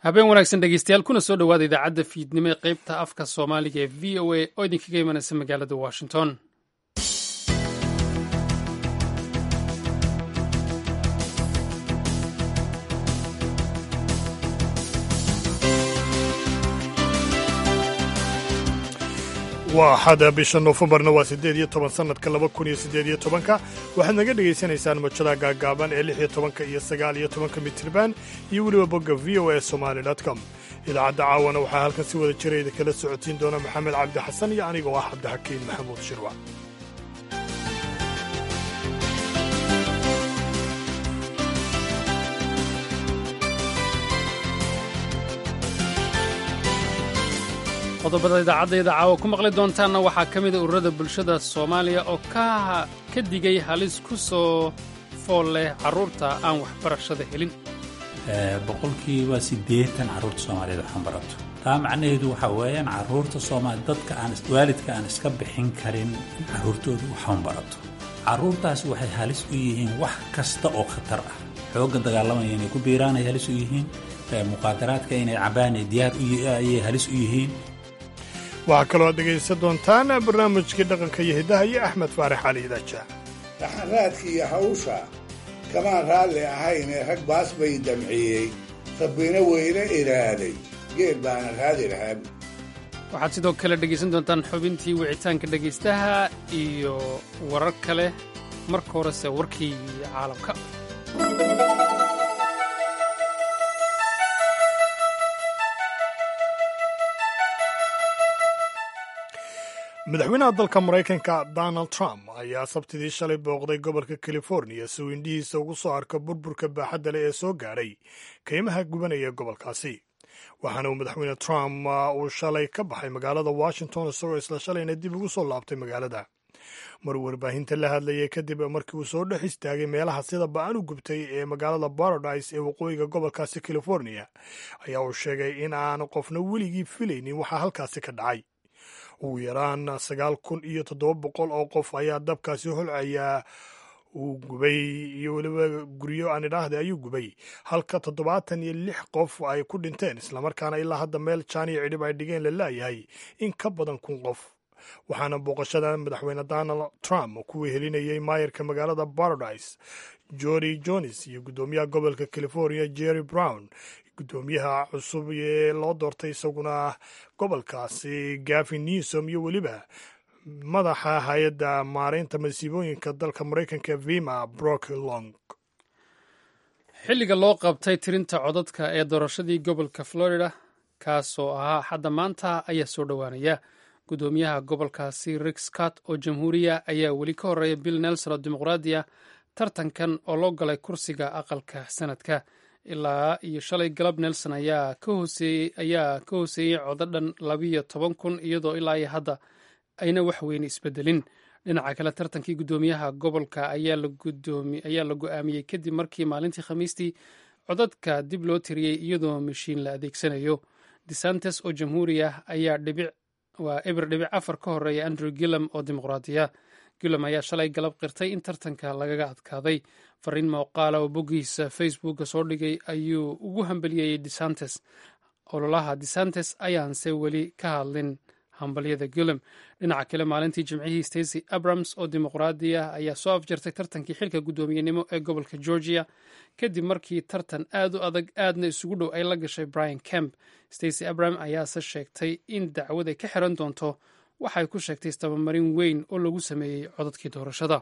habeen wanaagsan dhegeystayaal kuna soo dhowaada idaacadda fiidnimo ee qaybta afka soomaaliga ee v o a oo idinkaga imanaysa magaalada washington waa axada bisha noofembarna waa siddeed iyo toban sannadka laba kun iyo siddeed iyo tobanka waxaad naga dhegaysanaysaan mojada gaagaaban ee lix iyo tobanka iyo sagaal iyo tobanka mitriban iyo weliba bogga v o a somali com idaacadda caawana waxaa halkan si wada jirayda kala socotiin doona maxamed cabdi xasan iyo anigoo ah cabdixakiin maxamuud shirwa qodobada idaacaddeeda caawa ku maqli doontaanna waxaa ka mida ururada bulshada soomaaliya oo ka digay halis ku soo fool leh carruurta aan waxbarashada helin boqolkiiba siddeetan carruurta soomaaliyeed waxaan barato taa macnaheedu waxaa weeyaan carruurta soomaali dadka aan waalidka aan iska bixin karin carruurtooda waxaan barato carruurtaas waxay halis u yihiin wax kasta oo khatar ah xoogga dagaalamaya inay ku biiraanay halis u yihiin muqaadaraadka inay cabaan diyaar ayay halis u yihiin waxaa kaloo aad dhegaysan doontaan barnaamijkii dhaqanka iyo hiddaha iyo axmed faarax cali idaaja dhaxanraadka iyo hawsha kamaan raalli ahaynee rag baas bay damciyey rabbina weyne iraaday geel baana raadi lahaab waxaad sidoo kale dhegaysan doontaan xubintii wicitaanka dhegaystaha iyo warar kale marka horese warkii caalamka madaxweynaha dalka maraykanka donald trump ayaa sabtidii shalay booqday gobolka californiya si uu indhihiisa ugu soo arko burburka baaxadda leh ee soo gaadhay kaymaha gubanaya gobolkaasi waxaana uu madaxweyne trump uu shalay ka baxay magaalada washington isagoo isla shalayna dib ugu soo laabtay magaalada mar warbaahinta la hadlayay kadib markii uu soo dhex istaagay meelaha sida ba-an u gubtay ee magaalada baradise ee waqooyiga gobolkaasi californiya ayaa uu sheegay in aan qofna weligii filaynin waxaa halkaasi ka dhacay ugu yaraan sagaal kun iyo toddoba boqol oo qof ayaa dabkaasi holcayaa uu gubay iyo weliba guryo aan idhaahda ayuu gubay halka toddobaatan iyo lix qof ay ku dhinteen islamarkaana ilaa hadda meel jaan iyo cidhib ay dhigeen la laayahay in ka badan kun qof waxaana booqashada madaxweyne donald trump ku wehelinayay maayarka magaalada baradise jori jones iyo guddoomiyaha gobolka california jerry brown guddoomiyaha cusub ee loo doortay isaguna gobolkaasi gavin newsom iyo weliba madaxa hay-adda maareynta masiibooyinka dalka maraykanka vima brock long xilliga loo qabtay tirinta codadka ee doorashadii gobolka florida kaasoo ahaa xadda maanta ayaa soo dhowaanaya guddoomiyaha gobolkaasi rick scott oo jamhuuriya ayaa weli ka horreeya bill nelson oo dimuqraadiya tartankan oo loo galay kursiga aqalka sanadka ilaa iyo shalay galab nelson ayaa ka hooseeyey codo dhan labiyo toban kun iyadoo ilaa iyo hadda ayna wax weyne isbedelin dhinaca kale tartankii guddoomiyaha gobolka ayaa la go-aamiyey kadib markii maalintii khamiistii codadka dib loo tiriyey iyadoo mashiin la adeegsanayo desantes oo jamhuuri ah ayaa waa eber dhibic afar ka horeeya andrew gillam oo dimuqraadiya gillam ayaa shalay galab qirtay in tartanka lagaga adkaaday fariin muuqaala oo boggiisa facebooka soo dhigay ayuu ugu hambaliyeeyey desantes ololaha desantes ayaanse weli ka hadlin hambalyada gillam dhinaca kale maalintii jimcihii stacy abrams oo dimuqraadi ah ayaa soo afjartay tartankii xilka guddoomiyenimo ee gobolka georgia kadib markii tartan aad u adag aadna isugu dhow ay la gashay brian kemp stacy abram ayaase sheegtay in dacwad ay ka xiran doonto waxay ku sheegtay istabamarin weyn oo lagu sameeyey codadkii doorashada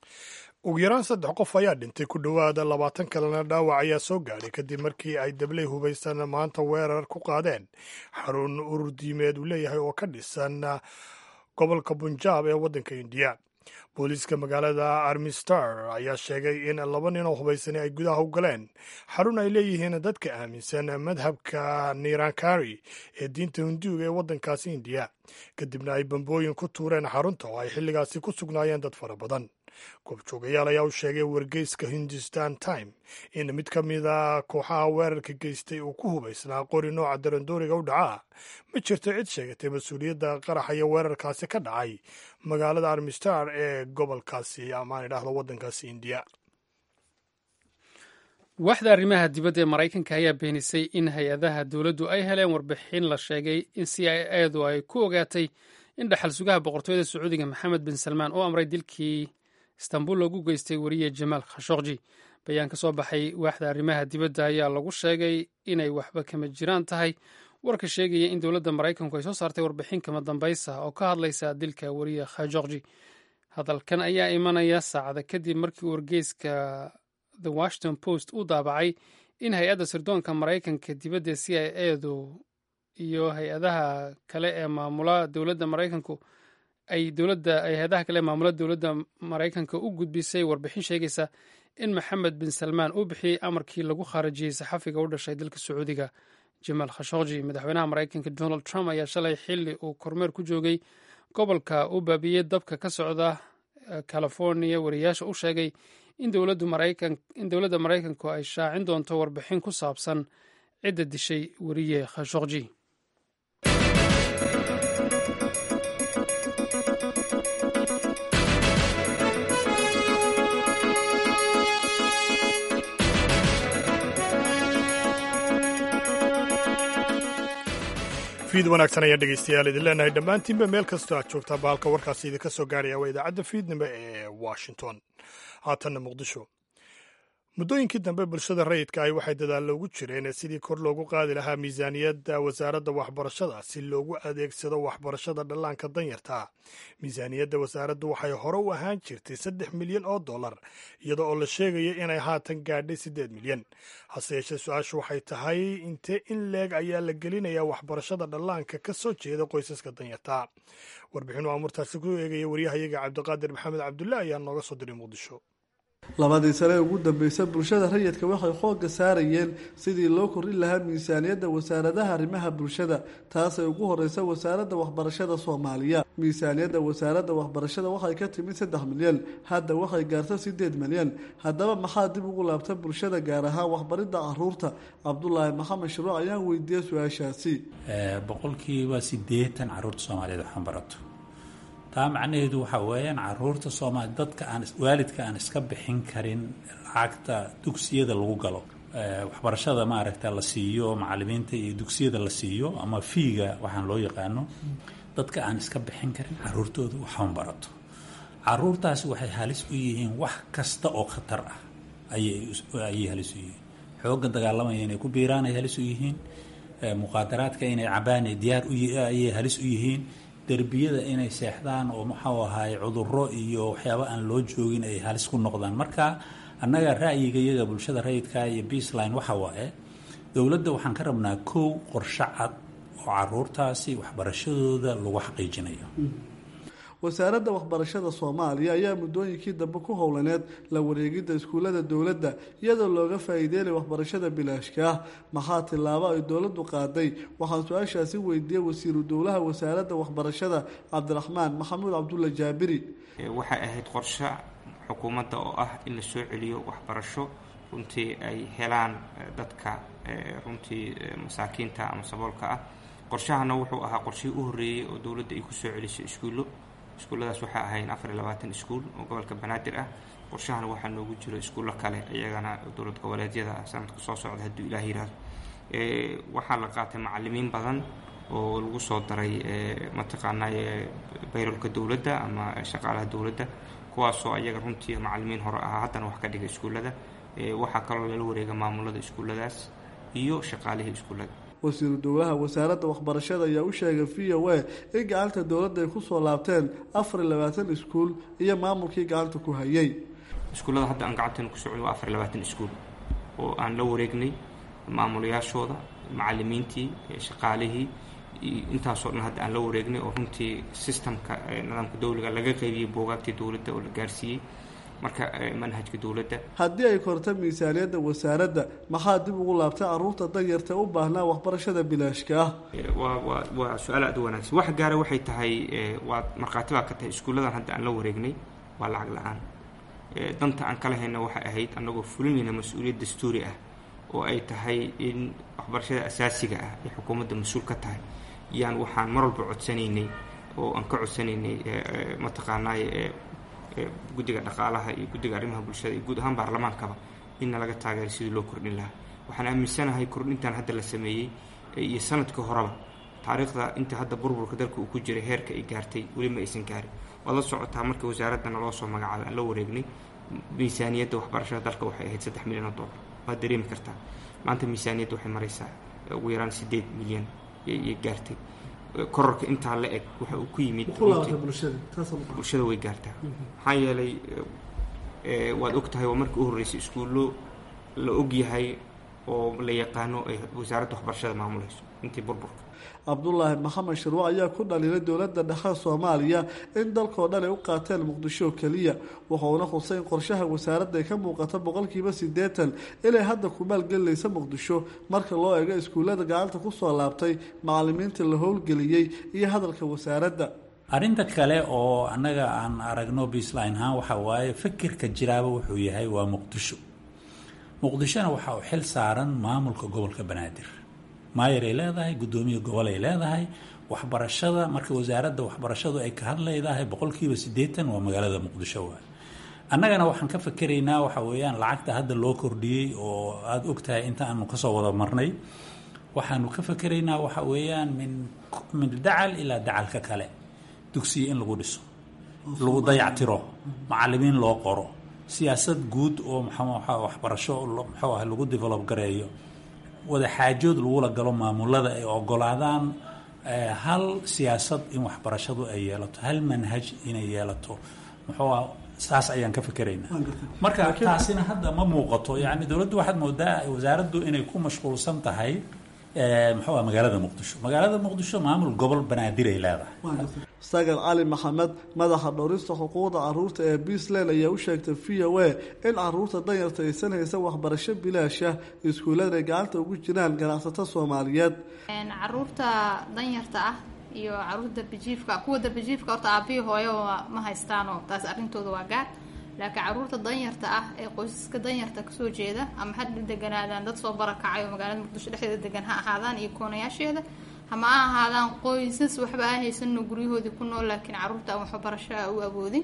ugu yaraan saddex qof ayaa dhintay ku dhowaada labaatan kalena dhaawac ayaa soo gaadhay kadib markii ay dabley hubaysan maanta weerar ku qaadeen xarun urur diimeed uu leeyahay oo ka dhisan gobolka bunjaab ee waddanka indiya booliiska magaalada armistar ayaa sheegay in laba nin oo hubaysani ay gudaha u galeen xarun ay leeyihiin dadka aaminsan madhabka nirankari ee diinta hinduuga ee waddankaasi indiya kadibna ay bambooyin ku tuureen xarunta oo ay xilligaasi ku sugnaayeen dad fara badan goobjoogayaal ayaa u sheegay wargeyska hindustan time in mid ka mida kooxaha weerarka geystay uu ku hubaysnaa qori nooca darandooriga u dhacaa ma jirto cid sheegatay mas-uuliyadda qaraxa iyo weerarkaasi ka dhacay magaalada armistar ee gobolkaasi amaan idhaahdo waddankaasi indiya waaxda arrimaha dibadda ee maraykanka ayaa beenisay in hay-adaha dowladdu ay heleen warbixin la sheegay in c i edu ay ku ogaatay in dhaxal sugaha boqortooyada sacuudiga maxamed bin salmaan uu amray dilkii istanbul loogu geystay weriye jamaal khashokji bayaan ka soo baxay waaxda arrimaha dibadda ayaa lagu sheegay inay waxba kama jiraan tahay warka sheegaya in dowladda maraykanku ay soo saartay warbixin kama dambaysa oo ka hadlaysa dilka weriye khashokji hadalkan ayaa imanaya saacada kadib markii wargeyska the washington post uu daabacay in hay-adda sirdoonka maraykanka dibadda c i edu iyo hay-adaha kale ee maamula dowladda maraykanku ay dowladda ay hay-adaha kale ee maamula dowladda maraykanka u gudbisay warbixin sheegaysa in maxamed bin salmaan uu bixiyey amarkii lagu khaarajiyey saxafiga u dhashay dalka sacuudiga jamaal khashokji madaxweynaha maraykanka donald trump ayaa shalay xili uu kormeer ku joogay gobolka uu baabiyey dabka ka socda california wariyaasha u sheegay in dowladda maraykanku ay shaacin doonto warbixin ku saabsan cidda dishay weriye khashokji fiid wanaagsan ayaan dhegaystayaal idin leenahay dhammaantiinba meel kastoo aad joogtaa bahalka warkaasi idinka soo gaaraya waa idaacadda fiidnimo ee washington haatanna muqdisho muddooyinkii dambe bulshada rayidka ahi waxay dadaallo ugu jireen sidii kor loogu qaadi lahaa miisaaniyadda wasaaradda waxbarashada si loogu adeegsado waxbarashada dhallaanka danyarta miisaaniyadda wasaaraddu waxay hore u ahaan jirtay saddex milyan oo dollar iyada oo la sheegaya inay haatan gaadhay siddeed milyan hase yeeshee su-aashu waxay tahay intee in leeg ayaa la gelinayaa waxbarashada dhallaanka ka soo jeeda qoysaska danyarta warbixinu amuurtaasi ku eegaya waryahayaga cabdiqaadir maxamed cabdulle ayaa nooga soo diray muqdisho labadii sane ee ugu dambeysay bulshada rayidka waxay xoogga saarayeen sidii loo kordhin lahaa miisaaniyadda wasaaradaha arrimaha bulshada taasay ugu horeysa wasaaradda waxbarashada soomaaliya miisaaniyadda wasaaradda waxbarashada waxay ka timid saddex milyan hadda waxay gaarta sideed milyan haddaba maxaa dib ugu laabta bulshada gaar ahaan waxbaridda caruurta cabdulaahi maxamed shiruuc ayaan weydiiyey su-aashaasi boqolkiiba sideetan caruurta soomaaliyeed waxaan barato taa macnaheedu waxaa weeyaan caruurta soomaali dadka aan waalidka aan iska bixin karin lacagta dugsiyada lagu galo waxbarashada maaragta la siiyo macalimiinta iyo dugsiyada la siiyo ama fiiga waxaan loo yaqaano dadka aan iska bixin karin caruurtooda waxaan barato caruurtaasi waxay halis u yihiin wax kasta oo khatar ah ayay halis u yihiin xoogga dagaalamaya inay ku biiraan ay halis u yihiin muqaadaraadka inay cabaan diyaar ayay halis u yihiin derbiyada inay seexdaan oo muxuu ahaay cuduro iyo waxyaaba aan loo joogin ay halis ku noqdaan marka annaga ra'yiga iyaga bulshada rayidka iyo beasline waxa waaye dowladda waxaan ka rabnaa kow qorshe cad oo caruurtaasi waxbarashadooda lagu xaqiijinayo wasaaradda waxbarashada soomaaliya ayaa muddooyinkii dambe ku howlaneed la wareegidda iskuullada dowladda iyadoo looga faa'iideynay waxbarashada bilaashka ah maxaa tillaabo ay dowladdu qaaday waxaan su-aashaasi weydiiyey wasiiru dowlaha wasaaradda waxbarashada cabdiraxmaan maxamuud cabdulla jaabiri waxay ahayd qorshe xukuumadda oo ah in la soo celiyo waxbarasho runtii ay helaan dadka runtii masaakiinta ama saboolka ah qorshahana wuxuu ahaa qorshihii u horreeyey oo dowladda ay ku soo celisay iskuullo iskuulladaas waxaa ahayn afar iyo labaatan iskuul oo gobolka banaadir ah qorshahana waxaa noogu jiro iskuullo kale iyagana dowlad goboleedyada ah sanadka soo socda hadduu ilaah yihahdo waxaa la qaatay macalimiin badan oo lagu soo daray mataqaanaa bayrolka dowladda ama shaqaalaha dowladda kuwaasoo ayaga runtii macalimiin hore ahaa haddana wax ka dhiga iskuullada waxaa kaloo lala wareega maamulada iskuulladaas iyo shaqaalihii iskuullada wasiiru dowlaha wasaaradda waxbarashada ayaa u sheegay v o a in gacanta dowladda ay kusoo laabteen afar iyo labaatan iskuul iyo maamulkii gacanta ku hayay iskuullada hadda aan gacanteena ku socon waa afar iyo labaatan iskuul oo aan la wareegnay maamulayaashooda macalimiintii shaqaalihii intaasoo dhan hadda aan la wareegnay oo runtii sistamka nidaamka dowliga laga qaybiyey boogaagtii dowladda oo la gaarsiiyey marka manhajka dowladda haddii ay korta miisaaniyadda wasaaradda maxaa dib ugu laabtay caruurta danyarta u baahnaa waxbarashada bilaashka ah waa waa waa su-aal aad u wanaagsan wax gaara waxay tahay waa markhaati baa ka tahay iskuulladan hadda aan la wareegnay waa lacag la-aan danta aan kala hayna waxay ahayd annagoo fulinayna mas-uuliyad dastuuri ah oo ay tahay in waxbarashada asaasiga ah ay xukuumadda mas-uul ka tahay yaan waxaan mar walba codsanaynay oo aan ka codsanaynay mataqaanaaye guddiga dhaqaalaha iyo guddiga arrimaha bulshada iyo guud ahaan baarlamaankaba inna laga taageero sidii loo kordhin lahaa waxaan aaminsanahay kordhintan hadda la sameeyey iyo sanadkii horeba taariikhda inta hadda burburka dalka uu ku jiray heerka ay gaartay weli ma aysan gaarin waad la socotaa markii wasaaradana loo soo magacaabay aan la wareegnay miisaaniyadda waxbarashada dalka waxay ahayd saddex milyan oo dollar waad dareemi kartaa maanta miisaaniyadda waxay maraysaa ugu yaraan siddeed milyan yay gaartay kororka intaa la eg waxa uu ku yimid bulshada way gaartaa maxaa yeelay waad og tahay waa markii u horreysay iskuullo la og yahay oo la yaqaano ay wasaaradda waxbarashada maamulayso intii burburka cabdulaahi maxamed shirwa ayaa ku dhaliilay dowladda dhexe soomaaliya in dalkao dhan ay u qaateen muqdisho keliya wuxuuna xusay in qorshaha wasaaradda ay ka muuqata boqolkiiba siddeetan inay hadda ku maalgelinaysa muqdisho marka loo eego iskuullada gacanta kusoo laabtay macalimiinta la howlgeliyey iyo hadalka wasaaradda arrinta kale oo annaga aan aragno baseline ahaan waxaa waaye fikirka jiraaba wuxuu yahay waa muqdisho muqdishona waxa uu xil saaran maamulka gobolka banaadir maayar ay leedahay guddoomiye gobol ay leedahay waxbarashada marka wasaaradda waxbarashadu ay ka hadlaydahay boqolkiiba siddeetan waa magaalada muqdisho waay annagana waxaan ka fakeraynaa waxa weeyaan lacagta hadda loo kordhiyey oo aada og tahay inta aanu kasoo wada marnay waxaanu ka fakeraynaa waxa weeyaan min min dacal ilaa dacalka kale dugsiya in lagu dhiso lagu dayactiro macalimiin loo qoro siyaasad guud oo mxaa waxbarasho muxuu ah lagu develop gareeyo wada xaajood lagula galo maamulada ay ogolaadaan hal siyaasad in waxbarashadu ay yeelato hal manhaj inay yeelato muxuu ah saas ayaan ka fikeraynaa marka taasina hadda ma muuqato yani dowladdu waxaad moodaa wasaaraddu inay ku mashquulsan tahay muxuu ah magaalada muqdisho magaalada muqdisho maamul gobol banaadir ay leedahay sagar cali maxamed madaxa dhowrista xuquuqda caruurta ee beasland ayaa u sheegtay v o a in caruurta danyarta aysan haysan waxbarasho bilaasha iskuullada ay gacanta ugu jiraan ganacsato soomaaliyeed caruurta danyarta ah iyo caruurta darbijiifka kuwa darbijiifka horta aabihii hooyo ma haystaanoo taas arrintooda waa gaar laakiin caruurta danyarta ah ee qoysaska danyarta kasoo jeeda ama hadha deganaadaan dad soo barakacay oo magaalada muqdisho dhexdeeda degan ha ahaadaan iyo koonayaasheeda hama ha ahaadaan qoysas waxba aan haysanno guryahoodii ku nool laakiin caruurta aan waxbarasho a u awoodin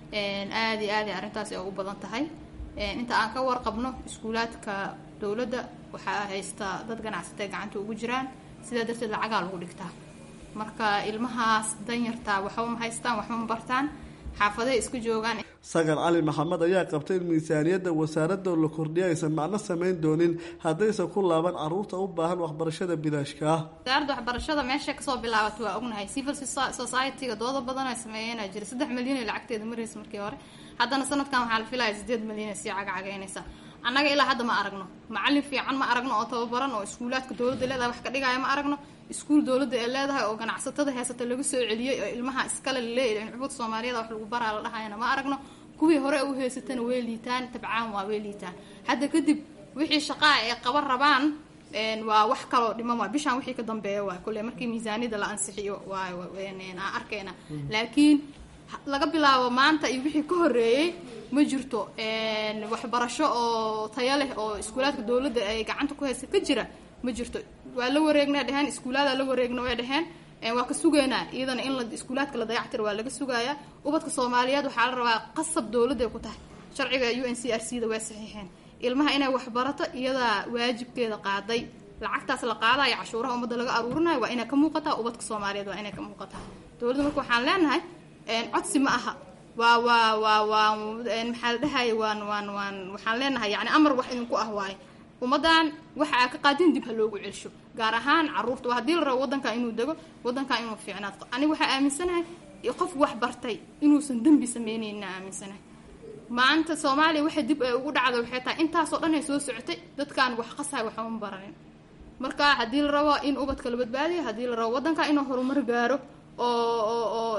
aada iyo aada arrintaasi ay u badan tahay inta aan ka warqabno iskuulaadka dowladda waxaa haysta dad ganacsatay gacanta ugu jiraan sidaa darteed lacagaa lagu dhigtaa marka ilmahaas danyartaa waxba ma haystaan waxba ma bartaan xaafaday iska joogaan sagar cali maxamed ayaa qabtay in miisaaniyadda wasaaradda la kordhiya aysan macno samayn doonin haddaysan ku laaban caruurta u baahan waxbarashada bilaashka ah wasaaradda waxbarashada meesha kasoo bilaabatay waa ognahay civil society-ga dooda badan ay sameeyeenaa jira saddex milyan ay lacagteeda maraysa markii hore haddana sanadkan waxaa la filaya sideed milyan ay sii cagacagaynaysa annaga ilaa hadda ma aragno macalin fiican ma aragno oo tababaran oo iskuulaadka dowladda leedahay wax ka dhigaya ma aragno iskuul dowladda ee leedahay oo ganacsatada heesata lagu soo celiyey oo ilmaha iskale laleeyahy cubuud soomaaliyada wax lagu baraa la dhahayana ma aragno kuwii hore u heysatana way liitaan tabcaan waa way liitaan hadda kadib wixii shaqaa ay qaban rabaan waa wax kaloo dhiman waa bishaan wixii ka dambeeya waa kule markii miisaaniyada la ansixiyo waa aan arkayna laakiin laga bilaabo maanta iyo wixii ka horeeyey ma jirto waxbarasho oo taya leh oo iskuulaadka dowladda ay gacanta ku haysa ka jira ma jirto waa la wareegnaa dheheen iskuulaada la wareegna way dheheen waa ka sugaynaa iyadana in la iskuulaadka la dayactiro waa laga sugayaa ubadka soomaaliyeed waxaa la rabaa qasab dowladday ku tahay sharciga u n c r c da waa saxiixeen ilmaha inay waxbarato iyadaa waajibkeeda qaaday lacagtaas la qaadayo cashuuraha ummadda laga aruurinayo waa inay ka muuqataa ubadka soomaaliyeed waa inay ka muuqataa dowladda marka waxaan leenahay codsi ma aha waa waa waa waa maxaa la dhahaya waan waan waan waxaan leenahay yani amar wax idinku ah waaye ummaddan waxa aa ka qaadin dib ha loogu celsho gaar ahaan caruurta waa haddii la rabo waddankan inuu dego waddankan inuu fiicnaad aniga waxaa aaminsanahay qof wax bartay inuusan dembi sameyneyna aaminsanahay maanta soomaaliya waxay dib ay ugu dhacda waxay tahay intaasoo dhan ay soo socotay dadkaan wax qasahay waxuma baranin marka haddii la rabo in ubadka la badbaadiyo haddii la rabo waddanka inuu horumar gaaro oo oo oo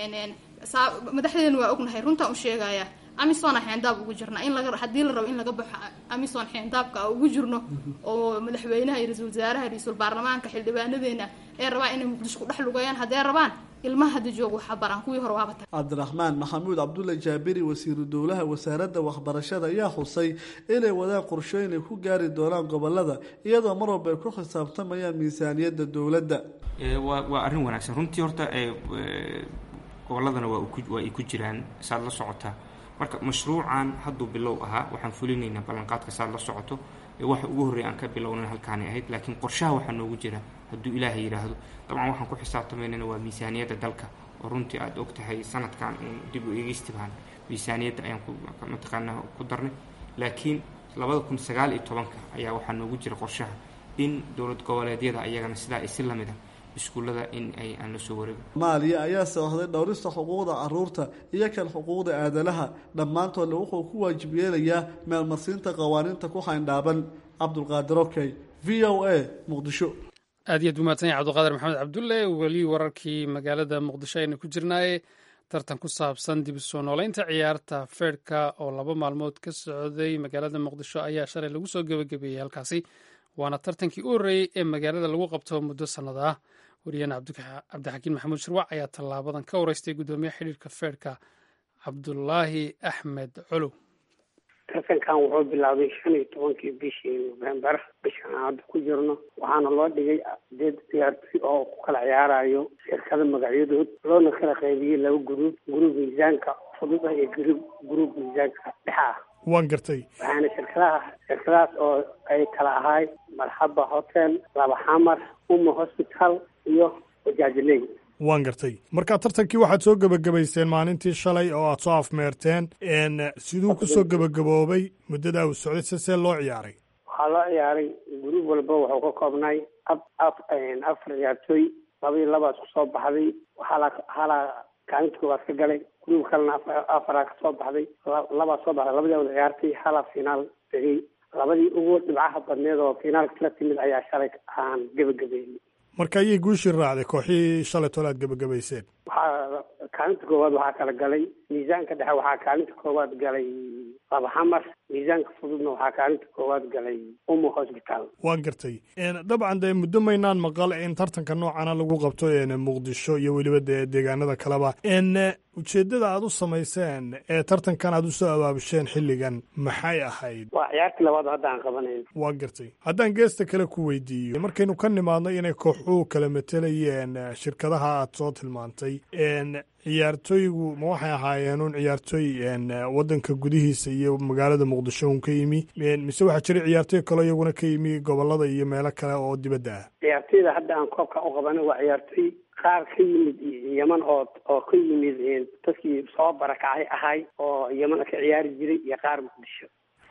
madaxdeena waa ognahay runtaan u sheegaya amisona xeendaab ugu jirna in laga haddii la rabo in laga baxo amison xeendaabka ugu jirno oo madaxweynaha iyo ra-iisul wasaaraha ra-iisul baarlamaanka xildhibaanadeena ee rabaan inay muqdisho ku dhex lugayaan haddee rabaan ilmaha hadda jooga waxaa baraan kuwii hore waaba tag cabdiraxmaan maxamuud cabdulla jaabiri wasiiru dowlaha wasaaradda waxbarashada ayaa xusay inay wadaan qorshooyin ay ku gaari doonaan gobolada iyadoo mar walba ay ku xisaabtamayaan miisaaniyadda dowladda waa waa arrin wanaagsan runtii horta gobolladana waa waa ay ku jiraan saad la socota marka mashruucan hadduu bilow ahaa waxaan fulinaynaa ballanqaadka saad la socoto waxa ugu horreeya aan ka bilownan halkaanay ahayd laakiin qorshaha waxaa noogu jira hadduu ilaahay yidhaahdo dabcan waxaan ku xisaabtamaynana waa miisaaniyadda dalka oo runtii aad og tahay sanadkan uun dib u eegeystibahan miisaaniyadda ayaan mataqaanaa ku darnay laakiin labada kun sagaal iyo tobanka ayaa waxaa noogu jira qorshaha in dowlad goboleedyada ayagana sidaa isi lamid ah iskuullada in ay aan la soo wareego maaliya ayaa soohday dhowrista xuquuqda caruurta iyo kan xuquuqda aadanaha dhammaantoodna wuxuu ku waajib yeelayaa meelmarsiinta qawaaniinta ku xayndhaaban cabdulqaadir okey v o a muqdisho aad iyo aad umaadsan yahay cabdulqaadir maxamed cabdulle weli wararkii magaalada muqdisho aynu ku jirnaaye tartan ku saabsan dib u soo nooleynta ciyaarta feerhka oo laba maalmood ka socday magaalada muqdisho ayaa shalay lagu soo gebagabeeyey halkaasi waana tartankii u horreeyey ee magaalada lagu qabto muddo sannad ah wariyahena cabdixakiin maxamuud shirwac ayaa tallaabadan ka wareystay guddoomiyaha xidhiirka feerhka cabdulaahi axmed colow tartankan wuxuu bilaabay shan iyo tobankii bishii november bishan aan hadda ku jirno waxaana loo dhigay sideed ciyaartoy oo ku kala ciyaarayo shirkada magacyadood loona kala qaybiyey laba guruub guruub miisaanka fudud ah iyo guruub guruub miisaanka dhexa ah waan gartay waxaana shirkadaha shirkadahaas oo ay kala ahay marxaba hotel laba xamar uma hospital iyo wajaajiley waan gartay marka tartankii waxaad soo gebagabayseen maalintii shalay oo aad soo afmeerteen siduu ku soo gebagaboobay muddadaa uu socday se see loo ciyaaray waxaa loo ciyaaray guruub walba wuxuu ka koobnay ab af afar ciyaartooy laba iyo labaas ku soo baxday waxaa halaa kaalinta koowaad ka galay guruub kalena afaraa ka soo baxday labaa soo baxday labadii wada ciyaartay halaa finaal tegey labadii ugu dhibcaha badneed oo finaalka la timid ayaa shalay aan gebagabeynay marka ayay guushii raacday kooxihii shalay tole aad gebagabayseen waxaa kaalinta koowaad waxaa kala galay miisaanka dhexe waxaa kaalinta koowaad galay laba xamar miisaanka fududna waxaa kaalinta koowaad galay umo hosbitaal waan gartay dabcan dee muddo maynaan maqal in tartanka noocana lagu qabto muqdisho iyo weliba dee deegaanada kaleba ujeeddada aad u samayseen ee tartankan aad usoo abaabisheen xilligan maxay ahayd waa ciyaartii labaad hadda aan qabanayn waa gartay haddaan geesta kale ku weydiiyo markaynu ka nimaadno inay kooxuhu kala matelayeen shirkadaha aad soo tilmaantay ciyaartooygu ma waxay ahaayeen un ciyaartooy waddanka gudihiisa iyo magaalada muqdisho un ka yimi mise waxaa jira ciyaartooy kaloo iyaguna ka yimi gobolada iyo meelo kale oo dibadda ah ciyaartooyda hadda aan koobka u qabanay waa ciyaartooy qaar ka yimid yeman oo oo ka yimid dadkii soo barakacay ahay oo yeman ka ciyaari jiray iyo qaar muqdisho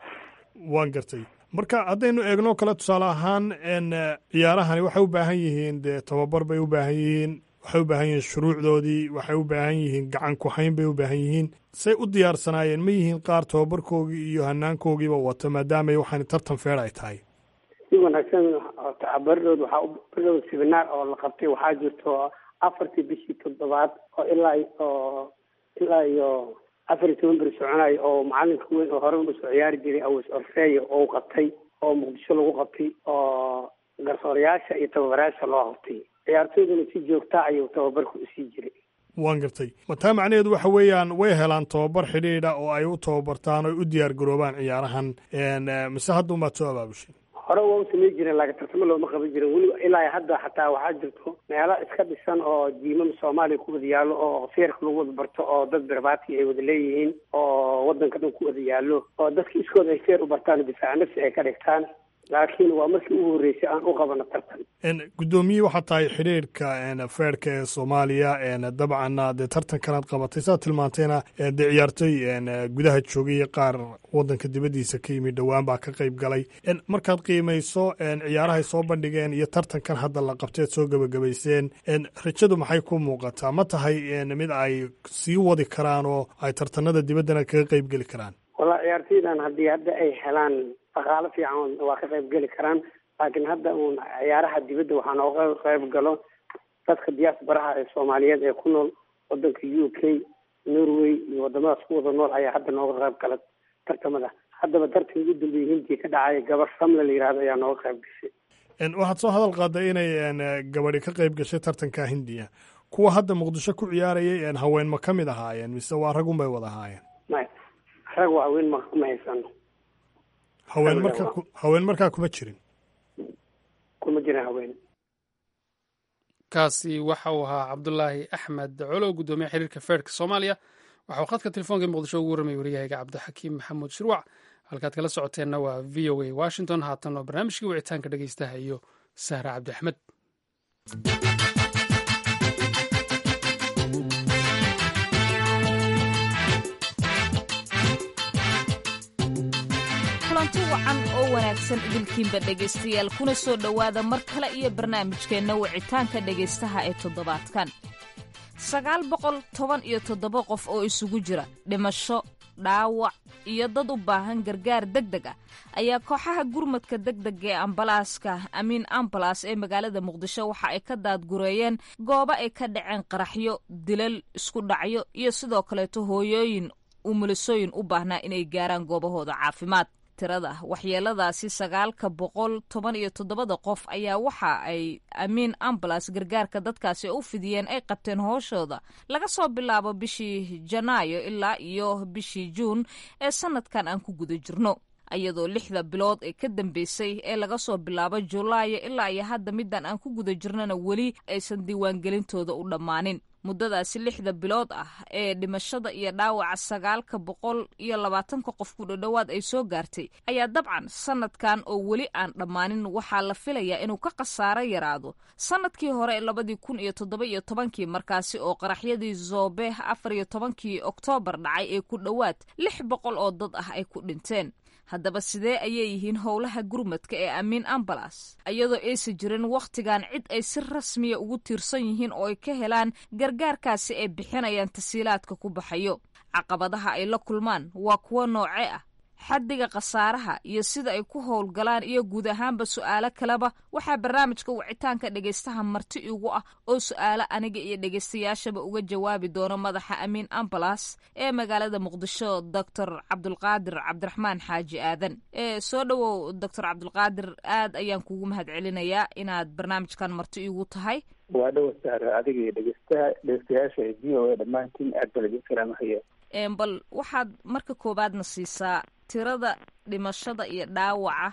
waan gartay marka haddaynu eegno kale tusaale ahaan ciyaarahani waxay u baahan yihiin dee tababar bay u baahan yihiin waxay u baahan yihiin shuruucdoodii waxay u baahan yihiin gacan ku-hayn bay u baahan yihiin say u diyaarsanaayeen ma yihiin qaar tababarkoogii iyo hanaankogiiba wata maadaama waxaan tartan feer ay tahay si wanaagsan bardhood waxaa u bardhood sibinaar oo la qabtay waxaa jirto afartii bishii toddobaad oo ilaa oo ilaa iyo afar iyo toban beri soconayo oo macalinka weyn oo hore usoo ciyaari jiray awas orfeeya oo u qabtay oo muqdisho lagu qabtay oo garsoorayaasha iyo tababarayaasha loo qabtay ciyaartooyduna si joogta ayuu tababarku usii jiray waan gartay mataa macnaheedu waxa weeyaan way helaan tababar xidhiidha oo ay u tababartaan oo ay u diyaar garoobaan ciyaarahan mise hadda umaad soo abaabushay hore waa u samey jireen laakiin tartamo looma qaban jirin weliba ilaa hadda xataa waxaa jirto meelo iska dhisan oo jiimam soomaaliya ku wada yaallo oo feerka lagu wada barto oo dad barbaati ay wada leeyihiin oo wadanka dhan ku wada yaallo oo dadka iskood ay feer u bartaan difaaca nafsi ay ka dhigtaan laakiin waa markii ugu horreysay aan u qabano tartan guddoomiye waxaa tahay xidhiirka feerka ee soomaaliya dabcanna dee tartankanaad qabatay saad tilmaantayna dee ciyaartooy gudaha joogay qaar wadanka dibaddiisa ka yimid dhowaan baa ka qayb galay markaad qiimayso ciyaarahay soo bandhigeen iyo tartankan hadda la qabteed soo gebagabayseen rajadu maxay ku muuqataa ma tahay mid ay sii wadi karaan oo ay tartanada dibaddana kaga qayb geli karaan walla ciyaartooydan haddii hadda ay helaan dhaqaalo fiican waa ka qayb geli karaan laakiin hadda uun ciyaaraha dibadda waxaa nooga qayb galo dadka diaasbaraha ee soomaaliyeed ee ku nool wadanka u k norway iyo wadamadaas ku wada nool ayaa hadda nooga qayb gala tartamada haddaba tartanka ugu dambeeyey hindiya ka dhacay gabar samle la yihahdo ayaa nooga qayb gashay waxaad soo hadal qaaday inay gabadhi ka qayb gashay tartanka hindiya kuwa hadda muqdisho ku ciyaarayay haween ma ka mid ahaayeen mise waa ragun bay wada ahaayeen maya rag waa haween ma ma haysano haween markaa haween markaa kuma jirin kuma jirin haween kaasi waxa uu ahaa cabdulaahi axmed colow guddoomiye xiriirka feerka soomaaliya waxauu khadka telefoonka muqdisho ugu warramay waryahayga cabdixakiim maxamuud shirwac halkaad kala socoteenna waa v o a washington haatan oo barnaamijkii wicitaanka dhegeystaha iyo sahra cabdi axmed kulanti wacan oo wanaagsan idilkiinba dhegaystayaal kuna soo dhowaada mar kale iyo barnaamijkeenna wicitaanka dhegaystaha ee toddobaadkan sagaal boqol toban iyo toddoba qof oo isugu jira dhimasho dhaawac iyo dad u baahan gargaar deg deg ah ayaa kooxaha gurmadka deg dega ee ambalaaska amiin ambalas ee magaalada muqdisho waxa ay ka daadgureeyeen goobo ay ka dhaceen qaraxyo dilal isku dhacyo iyo sidoo kaleeto hooyooyin umulisooyin u baahnaa inay gaaraan goobahooda caafimaad tirada waxyeeladaasi sagaalka boqol toban iyo toddobada qof ayaa waxa ay amiin ambalas gargaarka dadkaasi u fidiyeen ay qabteen hooshooda laga soo bilaabo bishii janaayo ilaa iyo bishii juun ee sanadkan aan ku guda jirno iyadoo lixda bilood ee ka dambeysay ee laga soo bilaabo julaayo ilaa iyo hadda middan aan ku guda jirnana weli aysan diiwaangelintooda u dhammaanin muddadaasi lixda bilood ah ee dhimashada iyo dhaawaca sagaalka boqol iyo labaatanka qof ku dhodhowaad ay soo gaartay ayaa dabcan sanadkan oo weli aan dhammaanin waxaa la filayaa inuu ka khasaaro yaraado sanadkii hore labadii kun iyo toddoba iyo tobankii markaasi oo qaraxyadii zoobe afar iyo tobankii oktoobar dhacay ee ku dhowaad lix boqol oo dad ah ay ku dhinteen haddaba sidee ayay yihiin howlaha gurmadka ee amiin ambalas iyadoo aysan jirin wakhtigan cid ay si rasmiya ugu tiirsan yihiin oo ay ka helaan gargaarkaasi ay bixinayaan tasiilaadka ku baxayo caqabadaha ay la kulmaan waa kuwo nooce ah xaddiga khasaaraha iyo sida ay ku howlgalaan iyo guud ahaanba su'aalo kaleba waxaa barnaamijka wicitaanka dhegaystaha marti igu ah oo su'aalo aniga iyo dhegaystayaashaba uga jawaabi doono madaxa amiin ambalas ee magaalada muqdisho doctor cabdulqaadir cabdiraxmaan xaaji aadan ee soo dhowow doctor cabdulqaadir aad ayaan kugu mahad celinayaa inaad barnaamijkan marti igu tahay waa dhowa sahra adiga iyo dhegeystaha dhegeystayaasha ee v o a dhammaantiin aad baa laidin salaamahaya bal waxaad marka koowaadna siisaa tirada dhimashada iyo dhaawaca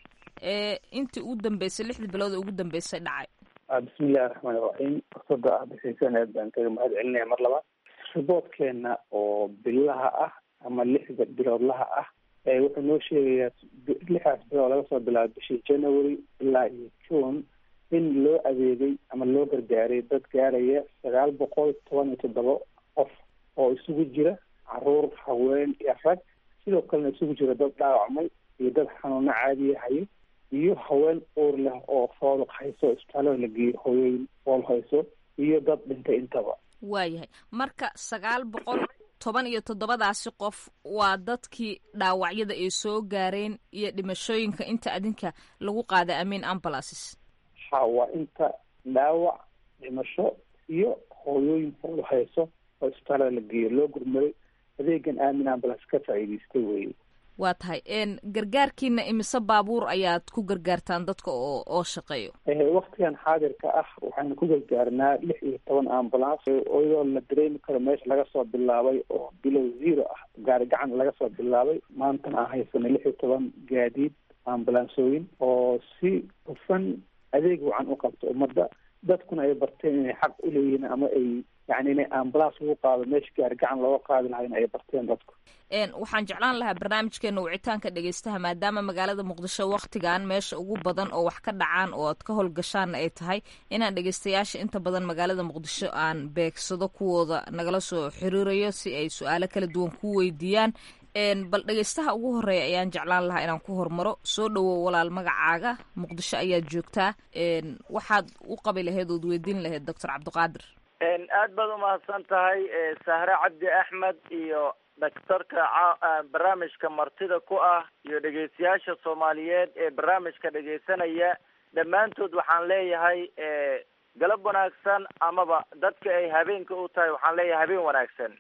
ee intii ugu dambeysay lixdii bilood ee ugu dambeysay dhacay bismillahi raxmaan iraxiim fursada aad bixiseen aad baan kaga mahad celinaya mar labaad riboodkeena oo bilaha ah ama lixda biloodlaha ah wuxuu noo sheegayaa lixdaas bilood laga soo bilaabo bishii january ilaa iyo june in loo adeegay ama loo gargaaray dad gaaraya sagaal boqol toban iyo toddoba qof oo isugu jira caruur haween iyo rag sidoo kalena isugu jira dad dhaawacmay iyo dad xanuuno caadiya hayo iyo haween uur leh oo fooluq hayso isbitaalada la geeyo hooyooyin fool hayso iyo dad dhintay intaba waayahay marka sagaal boqol toban iyo toddobadaasi qof waa dadkii dhaawacyada ay soo gaareen iyo dhimashooyinka inta adinka lagu qaaday amiin ambalances ha waa inta dhaawac dhimasho iyo hooyooyin fool hayso oo isbitaalada la geeyo loo gurmaday adeegan aamin ambulance ka faa'iidaystay weye waa tahay gargaarkiina imise baabuur ayaad ku gargaartaan dadka oo oo shaqeeyo waktigan xaadirka ah waxaynu ku gargaarnaa lix iyo toban ambulance iyadoo la dareemi karo meesha laga soo bilaabay oo bilow zero ah gaari gacan laga soo bilaabay maantana aan haysanay lix iyo toban gaadiid ambulansooyin oo si hufan adeeg wacan u qabto ummadda dadkuna ay barteen inay xaq u leeyihiin ama ay yani inay ambulance ugu qaado meesha gaari gacan looga qaadi lahayn ay barteen dadku waxaan jeclaan lahaa barnaamijkeena wicitaanka dhegeystaha maadaama magaalada muqdisho waktigan meesha ugu badan oo wax ka dhacaan oo aad ka howlgashaanna ay tahay inaan dhegeystayaasha inta badan magaalada muqdisho aan beegsado kuwooda nagala soo xiriirayo si ay su-aalo kala duwan ku weydiiyaan bal dhegeystaha ugu horeeya ayaan jeclaan lahaa inaan ku hormaro soo dhowow walaal magacaaga muqdisho ayaad joogtaa waxaad u qabi lahayd ood weydiin lahayd doctor cabdiqaadir aad baad umahadsan tahay sahre cabdi axmed iyo daktarka barnaamijka martida ku ah iyo dhegeystayaasha soomaaliyeed ee barnaamijka dhegeysanaya dhammaantood waxaan leeyahay galab wanaagsan amaba dadka ay habeenka u tahay waxaan leeyahay habeen wanaagsan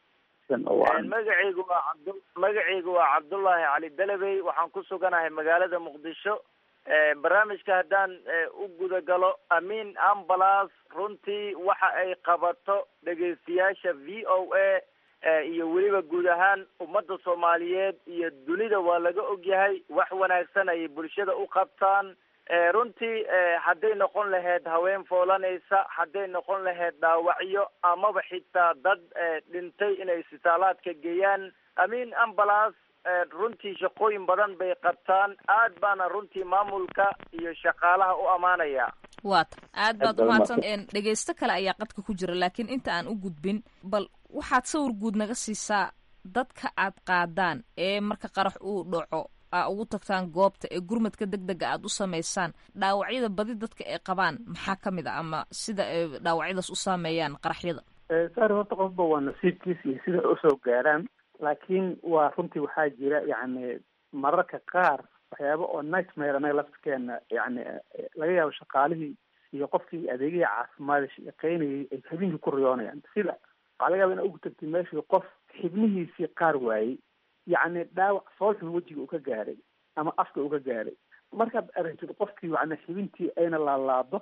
magacaygu waa cabd magacaygu waa cabdullaahi cali dalabey waxaan ku suganahay magaalada muqdisho barnaamijka haddaan u guda galo amiin ambulance runtii waxa ay qabato dhegeystayaasha v o a iyo weliba guud ahaan ummadda soomaaliyeed iyo dunida waa laga ogyahay wax wanaagsan ayay bulshada u qabtaan runtii hadday noqon lahayd haween foolanaysa hadday noqon lahayd dhaawacyo amaba xitaa dad dhintay inay isbitaalaadka geeyaan amiin ambulance runtii shaqooyin badan bay qabtaan aad baana runtii maamulka iyo shaqaalaha u ammaanaya waata aad baad umahadsan dhegeysto kale ayaa qadka ku jira laakiin inta aan u gudbin bal waxaad sawir guud naga siisaa dadka aad qaadaan ee marka qarax uu dhaco aa ugu tagtaan goobta ee gurmadka deg dega aad u samaysaan dhaawacyada badi dadka ay qabaan maxaa ka mid a ama sida ay dhaawacyadaas u saameeyaan qaraxyada saari horta qofba waa nasiibkiis iyo sida usoo gaaraan laakiin waa runtii waxaa jira yacni mararka qaar waxyaaba oo nightmare anaga laftirkeena yani laga yaabo shaqaalihii iyo qofkii adeegihii caafimaad shaqeynayay ay habeenkii ku riyoonayaan sida waxaa laga yaaba ina ugu tagtay meeshii qof xibnihiisii qaar waayey yacni dhaawac foolxun wejiga uu ka gaaray ama afka uu ka gaaray markaad aragtid qofkii yani xibintii ayna laalaado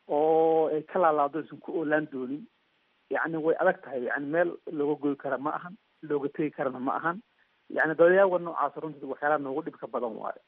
oo ay ka laalaado aysan ku oolaan doonin yacni way adag tahay yani meel looga goy kara ma ahan looga tegi karana ma ahan yani dadayaaga noocaas runtii waxyaalaha noogu dhibka badan waayo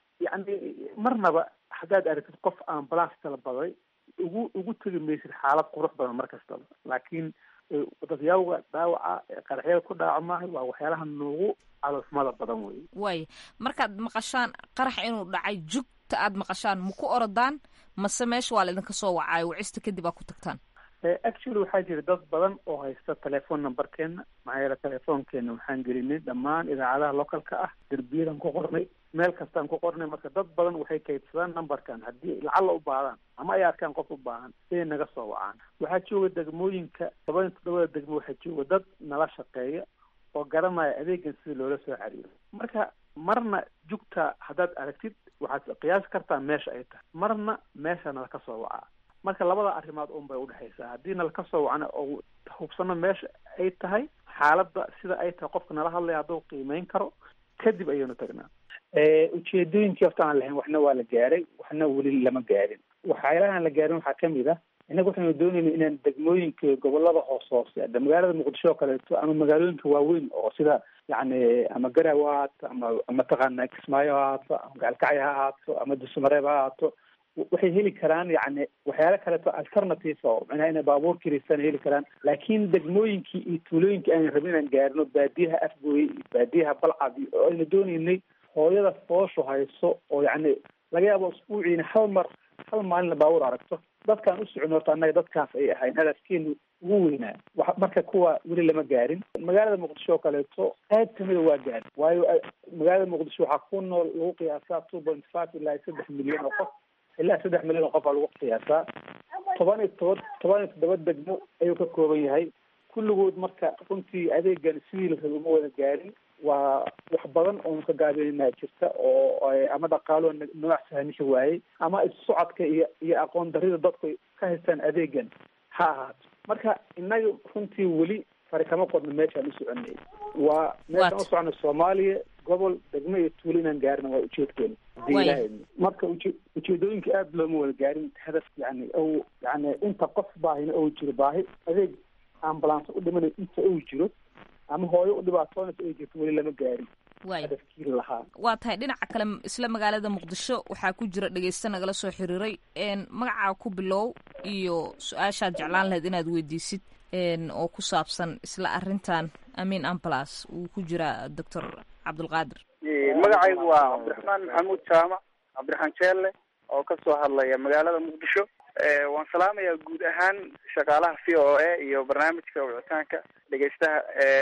yacni marnaba haddaad aragtid qof ambulance tala baday ugu ugu tegi maysid xaalad qurux badan mar kastaba laakiin dadyaawga dhaawaca qaraxyada ku dhaawacmaahay waa waxyaalaha noogu caloosmada badan wey waaya markaad maqashaan qarax inuu dhacay jugta aad maqashaan ma ku orodaan mase meesha waa laidinka soo wacaayo wacista kadib aa ku tagtaan actually waxaa jira dad badan oo haysta telephone numberkeena maxaa yeele telefoonkeena waxaan gelinay dhammaan idaacadaha localka ah derbiyadan ku qornay meel kastaan ku qornay marka dad badan waxay kaydsadaan numberkan haddii lacalla u baadaan ama ay arkaan qof u baahan inay naga soo wacaan waxaa jooga degmooyinka toban toddobada degmo waxaa jooga dad nala shaqeeya oo garanaya adeegan sida loola soo xiriiro marka marna jugta haddaad aragtid waxaad qiyaasi kartaa meesha ay tahay marna meesha nala ka soo wacaa marka labada arrimood un bay udhexaysaa haddii nala ka soo wacna oo hubsano meesha ay tahay xaaladda sida ay tahay qofka nala hadlaya hadduu qiimeyn karo kadib ayaynu tagnaa ujeedooyinkii horta aan lahayn waxna waa la gaaray waxna weli lama gaarin waxyaalahaan la gaarin waxaa kamid ah innaga waxaynu doonayna inaan degmooyinka gobolada hoos hoose ada magaalada muqdisho oo kaleeto ama magaalooyinka waaweyn oo sida yacni ama garaw ha ahaato ama mataqaana kismaayo ha ahaato ama gaalkacyo ha ahaato ama dusmareeb ha ahaato waxay heli karaan yani waxyaalo kaleeto alternative oo macnaha inay baabuur kiriistaan heli karaan laakiin degmooyinkii iyo tuulooyinkii aan rabin inaan gaarino baadiyaha afgooye iyo baadiyaha balcad iyo oo aynu doonaynay hooyada fooshu hayso oo yacni laga yaabo usbuuciina hal mar hal maalin la baabuur aragto dadkaan u socon horta annaga dadkaas ay ahayn hadafkeenu ugu weynaa wa marka kuwa weli lama gaarin magaalada muqdisho oo kaleeto qayb kamida waa gaarin waayo magaalada muqdisho waxaa ku nool lagu qiyaasaa two point five ilaa saddex milyan oo qof ilaa saddex milyan oo qof aa lagu qiyaasaa toban iyo toba toban iyo toddoba degmo ayuu ka kooban yahay kulligood marka runtii adeegan sidii la rabay uma wada gaarin waa wax badan oonu ka gaabinanaa jirta oo ama dhaqaalo nooc sahamisha waayey ama issocodka iyo iyo aqoon darida dadku ka haystaan adeegan ha ahaato marka innaga runtii weli fari kama qodno meeshaan u soconay waa meeshaan u soconay soomaaliya gobol degmo iyo tuulo inaan gaarina waa ujeedkeena hadii ilahay marka uje ujeedooyinka aada looma wada gaarin hadaf yani o yani inta qof baahina ou jiro baahi adeeg ambulance u dhimanay inta ou jiro ama hooyo u dhibaatoonaysa ay jirto weli lama gaarin hadafkii lahaa waa tahay dhinaca kale isla magaalada muqdisho waxaa ku jira dhegeysta nagala soo xiriiray magacaa ku bilow iyo su-aashaad jeclaan lahayd inaad weydiisid oo ku saabsan isla arrintan amin ambulas uu ku jiraa doctor cabdulqaadir magacaygu waa cabdiraxmaan maxamuud jaamac cabdiraxmaan jeelle oo kasoo hadlaya magaalada muqdisho waan salaamayaa guud ahaan shaqaalaha v o a iyo barnaamijka wicitaanka dhegeystaha